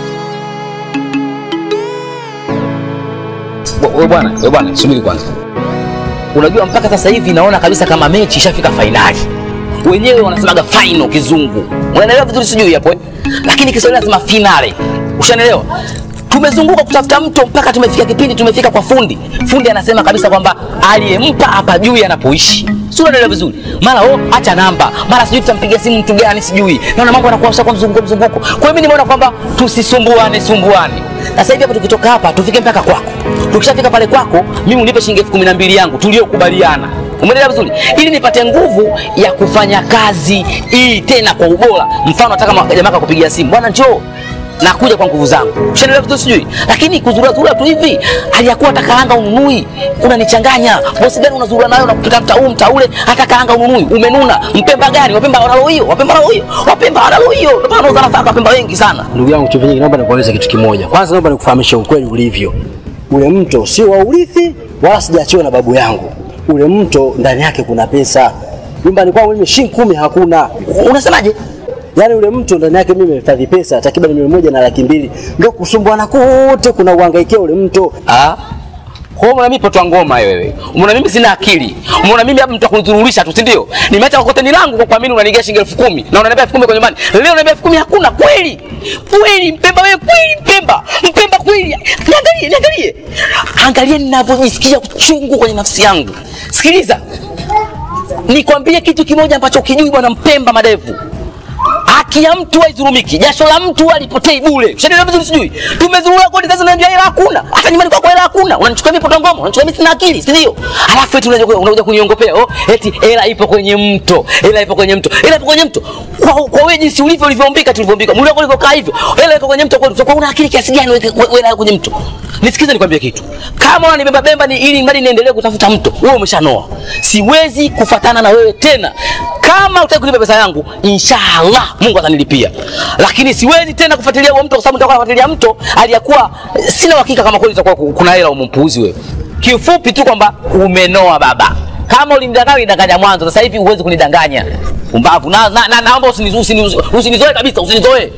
Wewe bwana, wewe bwana, subiri kwanza. Unajua mpaka sasa hivi naona kabisa kama mechi ishafika fainali. Wenyewe wanasemaga final kizungu. Unaelewa vizuri sijui hapo eh? Lakini Kiswahili nasema finale. Ushanielewa? Tumezunguka kutafuta mto mpaka tumefika kipindi tumefika kwa fundi. Fundi anasema kabisa kwamba aliyempa hapa juu anapoishi. Si unaelewa vizuri? Mara oh, acha namba. Mara sijui tutampigia simu mtu gani sijui. Naona mambo yanakuwa kwa mzunguko mzunguko. Kwa hiyo mimi nimeona kwamba tusisumbuane sumbuane. Sasa hivi hapa tukitoka hapa tufike mpaka kwako. Tukishafika pale kwako, mimi unipe shilingi elfu kumi na mbili yangu tuliyokubaliana. Umeelewa vizuri? Ili nipate nguvu ya kufanya kazi hii tena kwa ubora. Mfano hata kama jamaa akakupigia simu, bwana njoo nakuja kwa nguvu zangu. Ushaelewa vizuri sijui? Lakini kuzurura zurura tu hivi, aliyakuwa hata kaanga ununui, unanichanganya. Bosi gani unazurura nayo na kupita mtaa huu mtaa ule, hata kaanga ununui, umenuna. Mpemba gani? Wapemba wanalo hiyo, wapemba wanalo hiyo, wapemba wanalo hiyo. Ndio maana unauza nafaka wapemba wengi sana. Ndugu yangu Chumvi Nyingi, naomba nikueleze kitu kimoja. Kwanza naomba nikufahamishe ukweli ulivyo. Ule mto sio wa urithi wala sijaachiwa na babu yangu. Ule mto ndani yake kuna pesa. Nyumbani kwangu mimi shilingi kumi hakuna. Unasemaje? Yaani ule mto ndani yake mimi nimehifadhi pesa takriban milioni moja na laki mbili. Ndio kusumbuana kote kuna uhangaikia ule mto. Ah. Kwa hiyo umeona mimi potwa ngoma wewe. Umeona mimi sina akili. Umeona mimi hapa mtu akunidhururisha tu, si ndio? Nimeacha kokoteni langu kwa kuamini unanigia shilingi elfu kumi na unaniambia elfu kumi kwa nyumbani. Leo unaniambia elfu kumi hakuna kweli? Kweli Mpemba wewe kweli Mpemba. Mpemba kweli. Niangalie, niangalie. Angalia ninavyojisikia uchungu kwenye nafsi yangu. Sikiliza. Nikwambie kitu kimoja ambacho kijui bwana Mpemba madevu. Haki ya mtu haidhulumiki, jasho la mtu halipotei bure. Ushanielewa vizuri sijui? Tumezurura kodi sasa unaniambia hela hakuna. Hata nyumbani kwako hela hakuna. Unanichukua mimi poto ngoma, unanichukua mimi sina akili, si ndio? Alafu eti unakuja unakuja kuniongopea, oh, eti hela ipo kwenye mto. Hela ipo kwenye mto. Hela ipo kwenye mto. Kwa kwa wewe jinsi ulivyo ulivyoumbika tulivyoumbika. Mwili wako ulivyokaa hivyo. Hela iko kwenye mto kwa kwa una akili kiasi gani wewe hela kwenye mto? Nisikize nikwambie kitu. Kama unanibeba bemba ni ili mradi niendelee kutafuta mto, wewe umeshanoa. Siwezi kufatana na wewe tena. Kama utaki kunipa pesa yangu, inshallah Mungu atanilipia. Lakini siwezi tena kufuatilia huo mto kwa sababu nitakuwa nafuatilia mto aliyakuwa sina uhakika kama kweli itakuwa kuna hela umempuuzi wewe. Kiufupi tu kwamba umenoa baba. Kama ulinidanganya ulinidanganya mwanzo, sasa hivi huwezi kunidanganya. Umbavu. Na, na, na naomba usinizoe usini, usinizoe kabisa, usinizoe.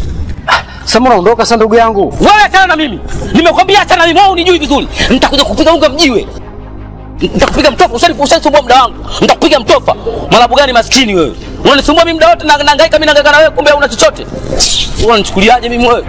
Sasa unaondoka sasa ndugu yangu. Wewe achana na mimi. Nimekwambia achana na mimi, wewe unijui vizuri. Nitakuja kupiga unga mjiwe. Nitakupiga mtofa, ushani ushanisumbua muda wangu. Nitakupiga mtofa. Malabu gani maskini wewe? Unanisumbua mimi muda wote na nahangaika mimi nahangaika na wewe kumbe una chochote. Unanichukuliaje mimi wewe?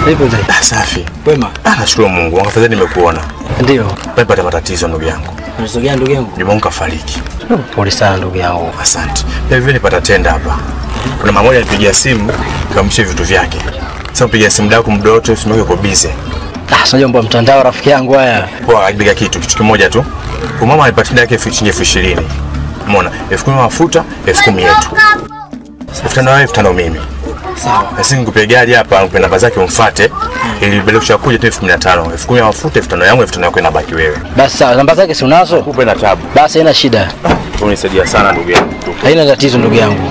Vipi mzee? Ah, safi. Wema. Ah, nashukuru Mungu. Afadhali nimekuona. Ndio. Pale matatizo ndugu yangu. Matatizo gani ndugu yangu? Nyumba yangu kafariki. Pole sana ndugu yangu. Asante. Pia vile nipata tenda hapa. Kuna mama moja alipigia simu kamshie vitu vyake. Sasa mpigia simu dako muda wote simu yake iko busy. Ah, sio jambo la mtandao rafiki yangu haya. Poa, alipiga kitu kitu kimoja tu. Kwa mama alipata tenda yake elfu shilingi elfu ishirini. Umeona? elfu kumi mafuta, elfu kumi yetu. Elfu tano wewe, elfu tano mimi. Sawa. Na sisi nikupe gari hapa, nikupe namba zake umfuate ili bila kushakuja tu elfu kumi na tano. Elfu kumi ya mafuta, elfu tano yangu, elfu tano yako inabaki wewe. Basi sawa, namba zake si unazo? Upe na tabu. Basi haina shida. Unisaidia sana ndugu yangu. Haina tatizo ndugu yangu.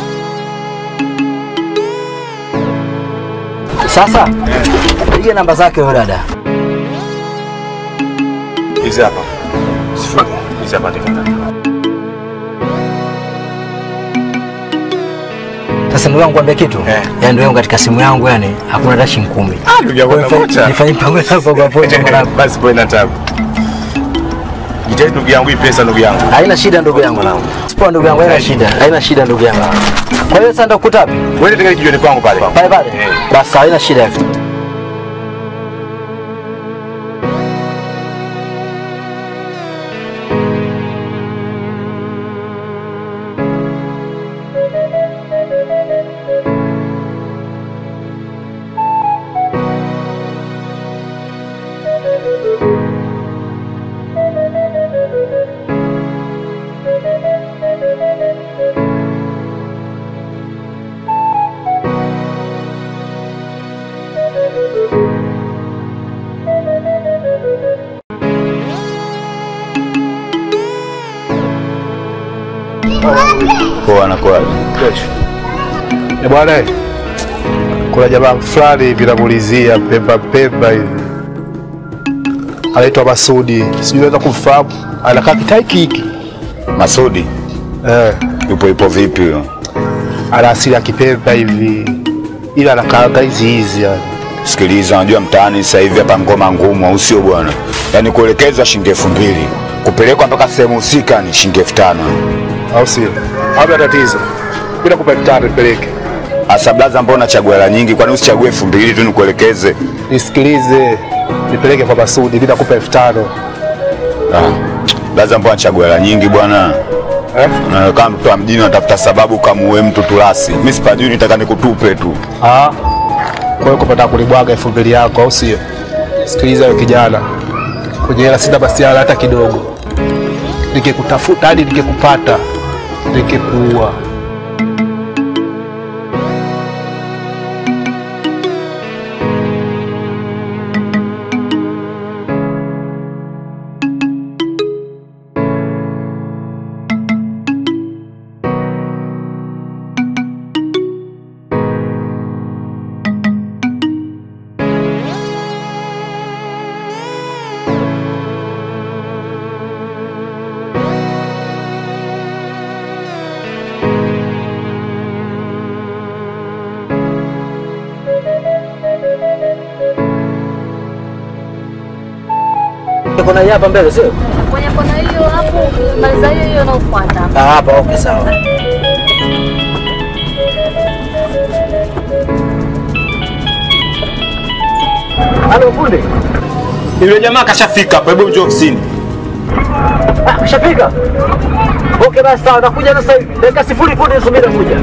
Sasa piga namba zake huyo dada. Hizi hapa. Sifuri. Hizi hapa ndika. Sasa ndugu yangu kwambia kitu. Yaani ndugu yangu katika simu yangu yani hakuna hata shilingi 10. Ah, ndugu yangu nakuta. Nifanye mpango hapo kwa pocha mwanangu. Basi poa na tabu. Jitahidi ndugu yangu hii pesa ndugu yangu. Haina shida ndugu yangu. Sipoa ndugu yangu, haina shida. Haina shida ndugu yangu. Kwa hiyo sasa ndakukuta wapi? Wewe ndio kijioni kwangu pale. Pale pale. Basi haina shida. Poa anakuwa. Eh, bwana eh, kuna jamaa fulani hivi namulizia pemba pemba hivi anaitwa Masudi, sijui unaweza kumfahamu, anakaa kitaiki hiki Masudi eh, yupo yupo vipi huyo? ana asili ya kipemba hivi, ila anakaanga hizi hizi yani. Sikiliza, unajua mtaani sasa hivi hapa ngoma ngumu, au sio bwana? Yaani kuelekezwa shilingi elfu mbili kupelekwa mpaka sehemu husika ni shilingi elfu tano au sio? Hamna tatizo, mimi nakupa elfu tano nipeleke. Asa blaza, mbona unachagua hela nyingi? Kwani usichague elfu mbili tu nikuelekeze? Nisikilize, nipeleke kwa Masudi, mimi nakupa elfu tano. Ah, blaza, mbona unachagua hela nyingi bwana? Eh? Na kama mtu wa mjini unatafuta sababu kamuue mtu tulasi. Mimi sipajui, nitaka nikutupe tu. Ah, kwa hiyo kupata kulibwaga elfu mbili yako, au sio? Sikiliza wewe kijana, kwenye hela sina masiara hata kidogo. Nikikutafuta hadi nikikupata, nikikuua. Kuna hii hapa mbele sio? Kwenye kona hiyo hapo, maliza hiyo hiyo inayofuata. Ah, hapa okay sawa. Halo fundi. Yule jamaa kashafika hapo, hebu njoo ofisini. Ah, kashafika. Okay basi sawa, nakuja sasa hivi. Dakika sifuri fundi subiri kuja.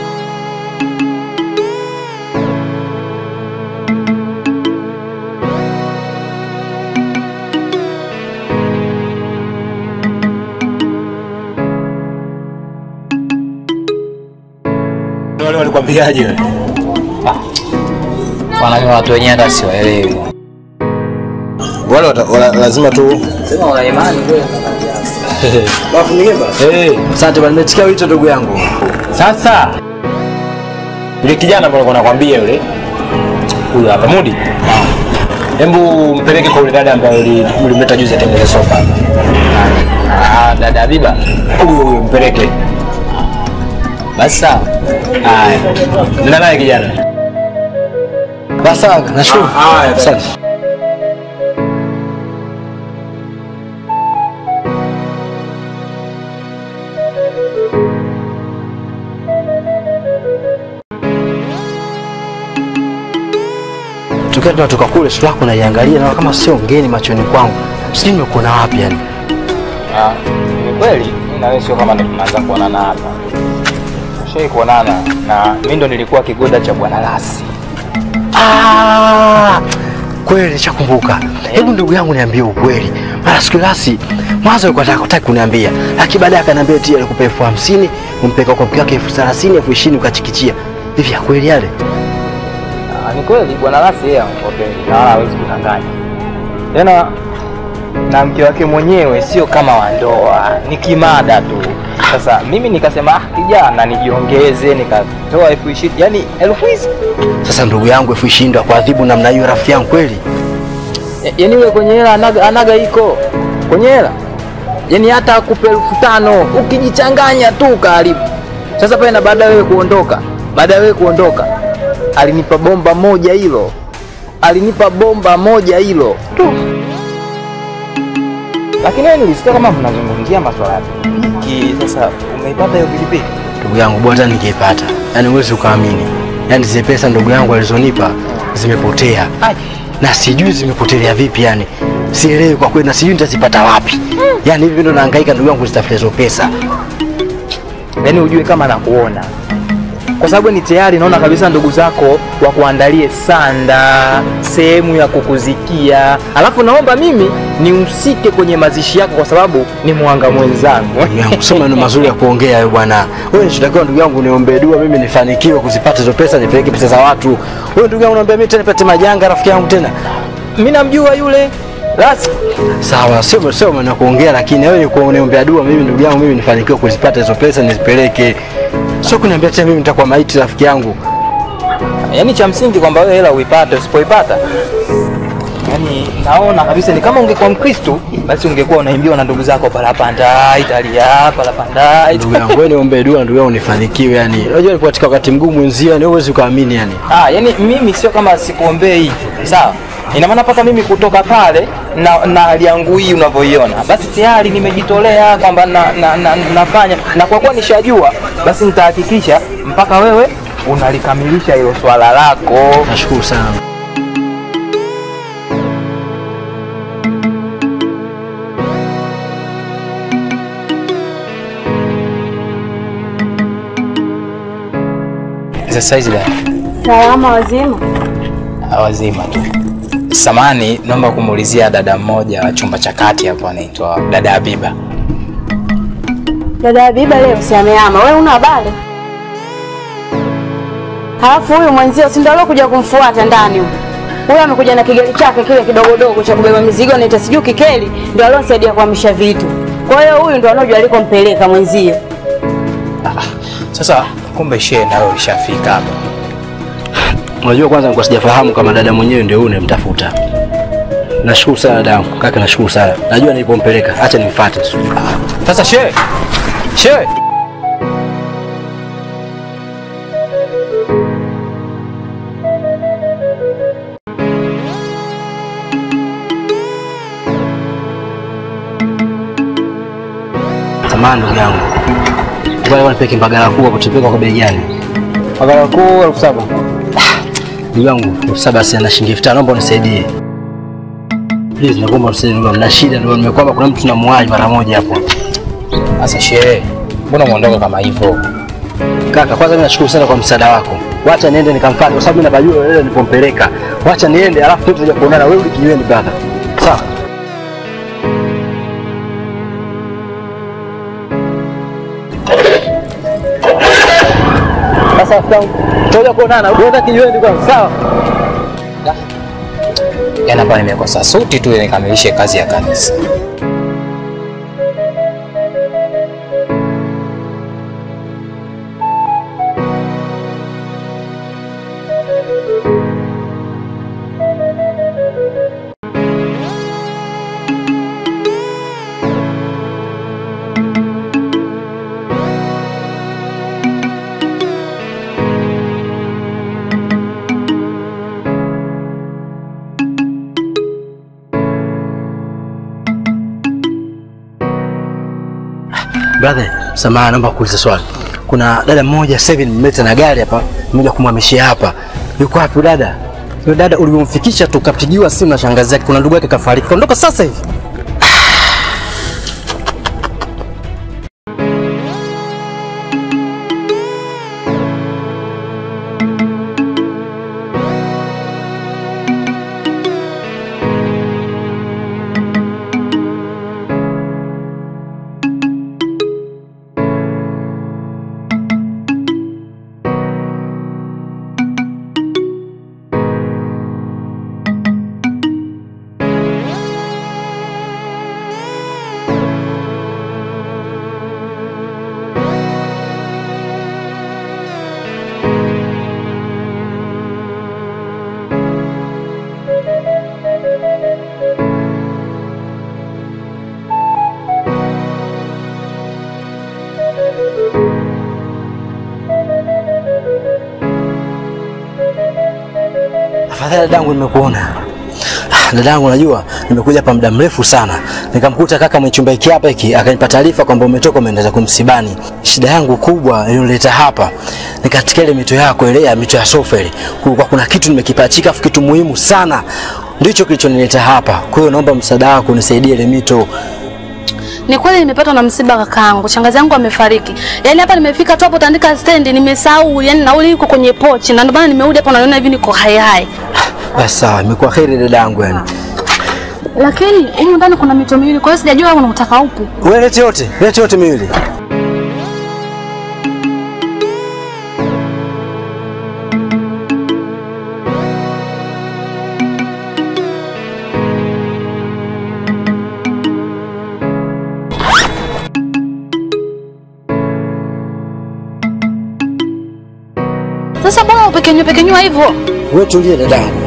Wale walikwambiaje wewe? Wanajua watu wenyewe hata siwaelewi. Wale wata- wala- lazima tu Sema wana imani kweli. Bafu Migimba. Eh, asante bwana, nimesikia wito ndugu yangu. Sasa yule kijana ambaye nilikuwa nakwambia yule huyo hapa Mudi. Hebu mpeleke kwa yule dada ambaye uli- ulimleta juzi atembele sofa hapa. Ah, dada Habiba. Huyo huyo mpeleke. Basi sawa. Haya. Nenda naye kijana. Basi sawa, nashukuru. Haya, Asante. tokea tunatoka kule sura yako naiangalia na kama sio ngeni machoni kwangu. Sijui nimekuona wapi yani. Ah, ni kweli mimi na wewe sio kama ndo tunaanza kuonana hapa. Tushai kuonana na mimi ndo nilikuwa kigoda cha Bwana Lasi. Ah, kweli nishakumbuka. Hebu ndugu yangu niambie ukweli. Mara siku lasi mwanzo alikuwa anataka kutaka kuniambia, lakini baadaye akaniambia eti alikupa elfu hamsini umpeka kwa mke wake elfu thelathini elfu ishirini ukachikichia. Hivi ya kweli yale? Ah, ni kweli Bwana Lasi yeye amkopeli na wala hawezi kudanganya. Tena na mke wake mwenyewe sio kama wa ndoa, ni kimada tu. Sasa mimi nikasema ah, kijana nijiongeze, nikatoa elfu ishirini yani elfu hizi Sasa ndugu yangu elfu ishirini ndo akuadhibu namna hiyo rafiki yangu kweli? Ya- yaani yule kwenye hela anaga, anaga iko kwenye hela yaani hata akupe elfu tano ukijichanganya tu karibu. Sasa pale na baada ya wewe kuondoka, baada ya wewe kuondoka alinipa bomba moja hilo, alinipa bomba moja hilo tu. Lakini wewe nilisikia kama mnazungumzia maswala ya pikipiki. Sasa umeipata hiyo pikipiki? Ndugu yangu bwana, ningeipata yaani huwezi ukaamini, yaani zile pesa ndugu yangu alizonipa zimepotea na sijui zimepotelea vipi, yani sielewi kwa kweli, na sijui nitazipata wapi. Yani hivi ndo nahangaika ndugu yangu kuzitafuta hizo pesa. yaani ujue kama nakuona kwa sababu ni tayari naona kabisa ndugu zako wakuandalie sanda sehemu ya kukuzikia alafu naomba mimi nihusike kwenye mazishi yako kwa sababu ni mwanga mwenzangu Ndugu yangu, sio maneno mazuri ya kuongea hayo bwana. Wewe nichotakiwa ndugu yangu niombee dua mimi nifanikiwe kuzipata hizo pesa, nipeleke pesa za watu. Wewe ndugu yangu naomba mimi tena nipate majanga rafiki yangu tena. Mimi namjua yule Lasi. Sawa, sio sio maneno ya kuongea, lakini wewe ni kuniombea dua mimi ndugu yangu mimi nifanikiwe kuzipata hizo pesa nizipeleke. Sio kuniambia tena mimi nitakuwa maiti rafiki yangu. yaani cha msingi kwamba wewe hela uipate usipoipata yaani naona kabisa ni kama ungekuwa mkristo basi ungekuwa unaimbiwa na ndugu zako palapanda italia palapanda Ndugu yangu wewe niombee dua ndugu yangu nifanikiwe yani. Unajua nipo katika wakati mgumu mwenzio, yani huwezi kuamini yani. Ah, yani mimi sio kama sikuombei hivi, sawa? Ina maana mpaka mimi kutoka pale na, na hali yangu hii unavyoiona, basi tayari nimejitolea kwamba na, na, na, nafanya na kwa kuwa nishajua, basi nitahakikisha mpaka wewe unalikamilisha hilo swala lako. Nashukuru sana. Sasa hizi dada Salama wazima. wazima tu. Samani, naomba kumuulizia dada mmoja wa chumba cha kati hapo anaitwa dada Habiba. Dada Habiba leo si ameama, wewe una habari? Halafu huyu mwenzio si ndio aliokuja kumfuata ndani huyu. Huyu amekuja na kigari chake kile kidogodogo cha kubeba mizigo naita sijui kikeli, ndio alionisaidia kuhamisha vitu. Kwa hiyo huyu ndio anajua alikompeleka mwenzio. Sasa kumbe shehe nawe ulishafika hapa. Unajua kwanza nilikuwa sijafahamu kama dada mwenyewe ndio huyu unayemtafuta. Nashukuru sana dadangu, kaka nashukuru sana. Najua nilipompeleka, acha nimfuate. Sasa shehe, shehe Samahani ndugu yangu. Ngoja nipeke mbagala kuu kutupeka kwa bei gani? Mbagala kuu elfu saba. Ndugu yangu, elfu saba si ana shilingi elfu tano, naomba unisaidie. Please nakuomba unisaidie ndugu yangu. Na shida ndio nimekwamba kuna mtu tunamwahi mara moja hapo. Sasa shehe, mbona umeondoka kama hivyo? Kaka, kwanza mimi nashukuru sana kwa msaada wako. Wacha niende nikamfuate kwa sababu mimi napajua wewe nilipompeleka. Wacha niende alafu tutakuja kuonana wewe ulikijiweni brother. Sawa. Sasa tutakuja kuonana. Wewe kijiweni kwanza. Sawa. Yaani hapa nimekosa suti tu ili nikamilishe kazi ya kanisa. Brother, samahani naomba kuuliza swali. Kuna dada mmoja sasa hivi nimemleta na gari hapa, nimekuja kumhamishia hapa. Yuko wapi dada? Yule dada uliomfikisha tukapigiwa simu na shangazi yake, kuna ndugu yake kafariki, kaondoka sasa hivi. Afadhali dadangu, nimekuona. Ah, Dadangu, unajua nimekuja hapa muda mrefu sana, nikamkuta kaka mwenye chumba hiki hapa hiki, akanipa taarifa kwamba umetoka umeenda zako msibani. Shida yangu kubwa iliyoleta hapa ni katika ile mito yako ile ya mito ya sofa ile, kulikuwa kuna kitu nimekipachika, afu kitu muhimu sana ndicho kilichonileta hapa. Kwa hiyo naomba msaada wako unisaidie ile mito. Ni kweli nimepatwa na msiba kakaangu, shangazi yangu amefariki. Yaani hapa nimefika tu hapo tandika stendi nimesahau, yani nauli iko kwenye pochi na ndio maana nimerudi hapo naona hivi niko hai hai. Basi sawa, imekuwa heri dadangu yani. Lakini humu ndani kuna mito miwili, kwa hiyo sijajua unataka upi. Wewe lete yote, lete yote miwili. Sasa bora upekenywe pekenywa hivyo. Wewe tulie dadangu.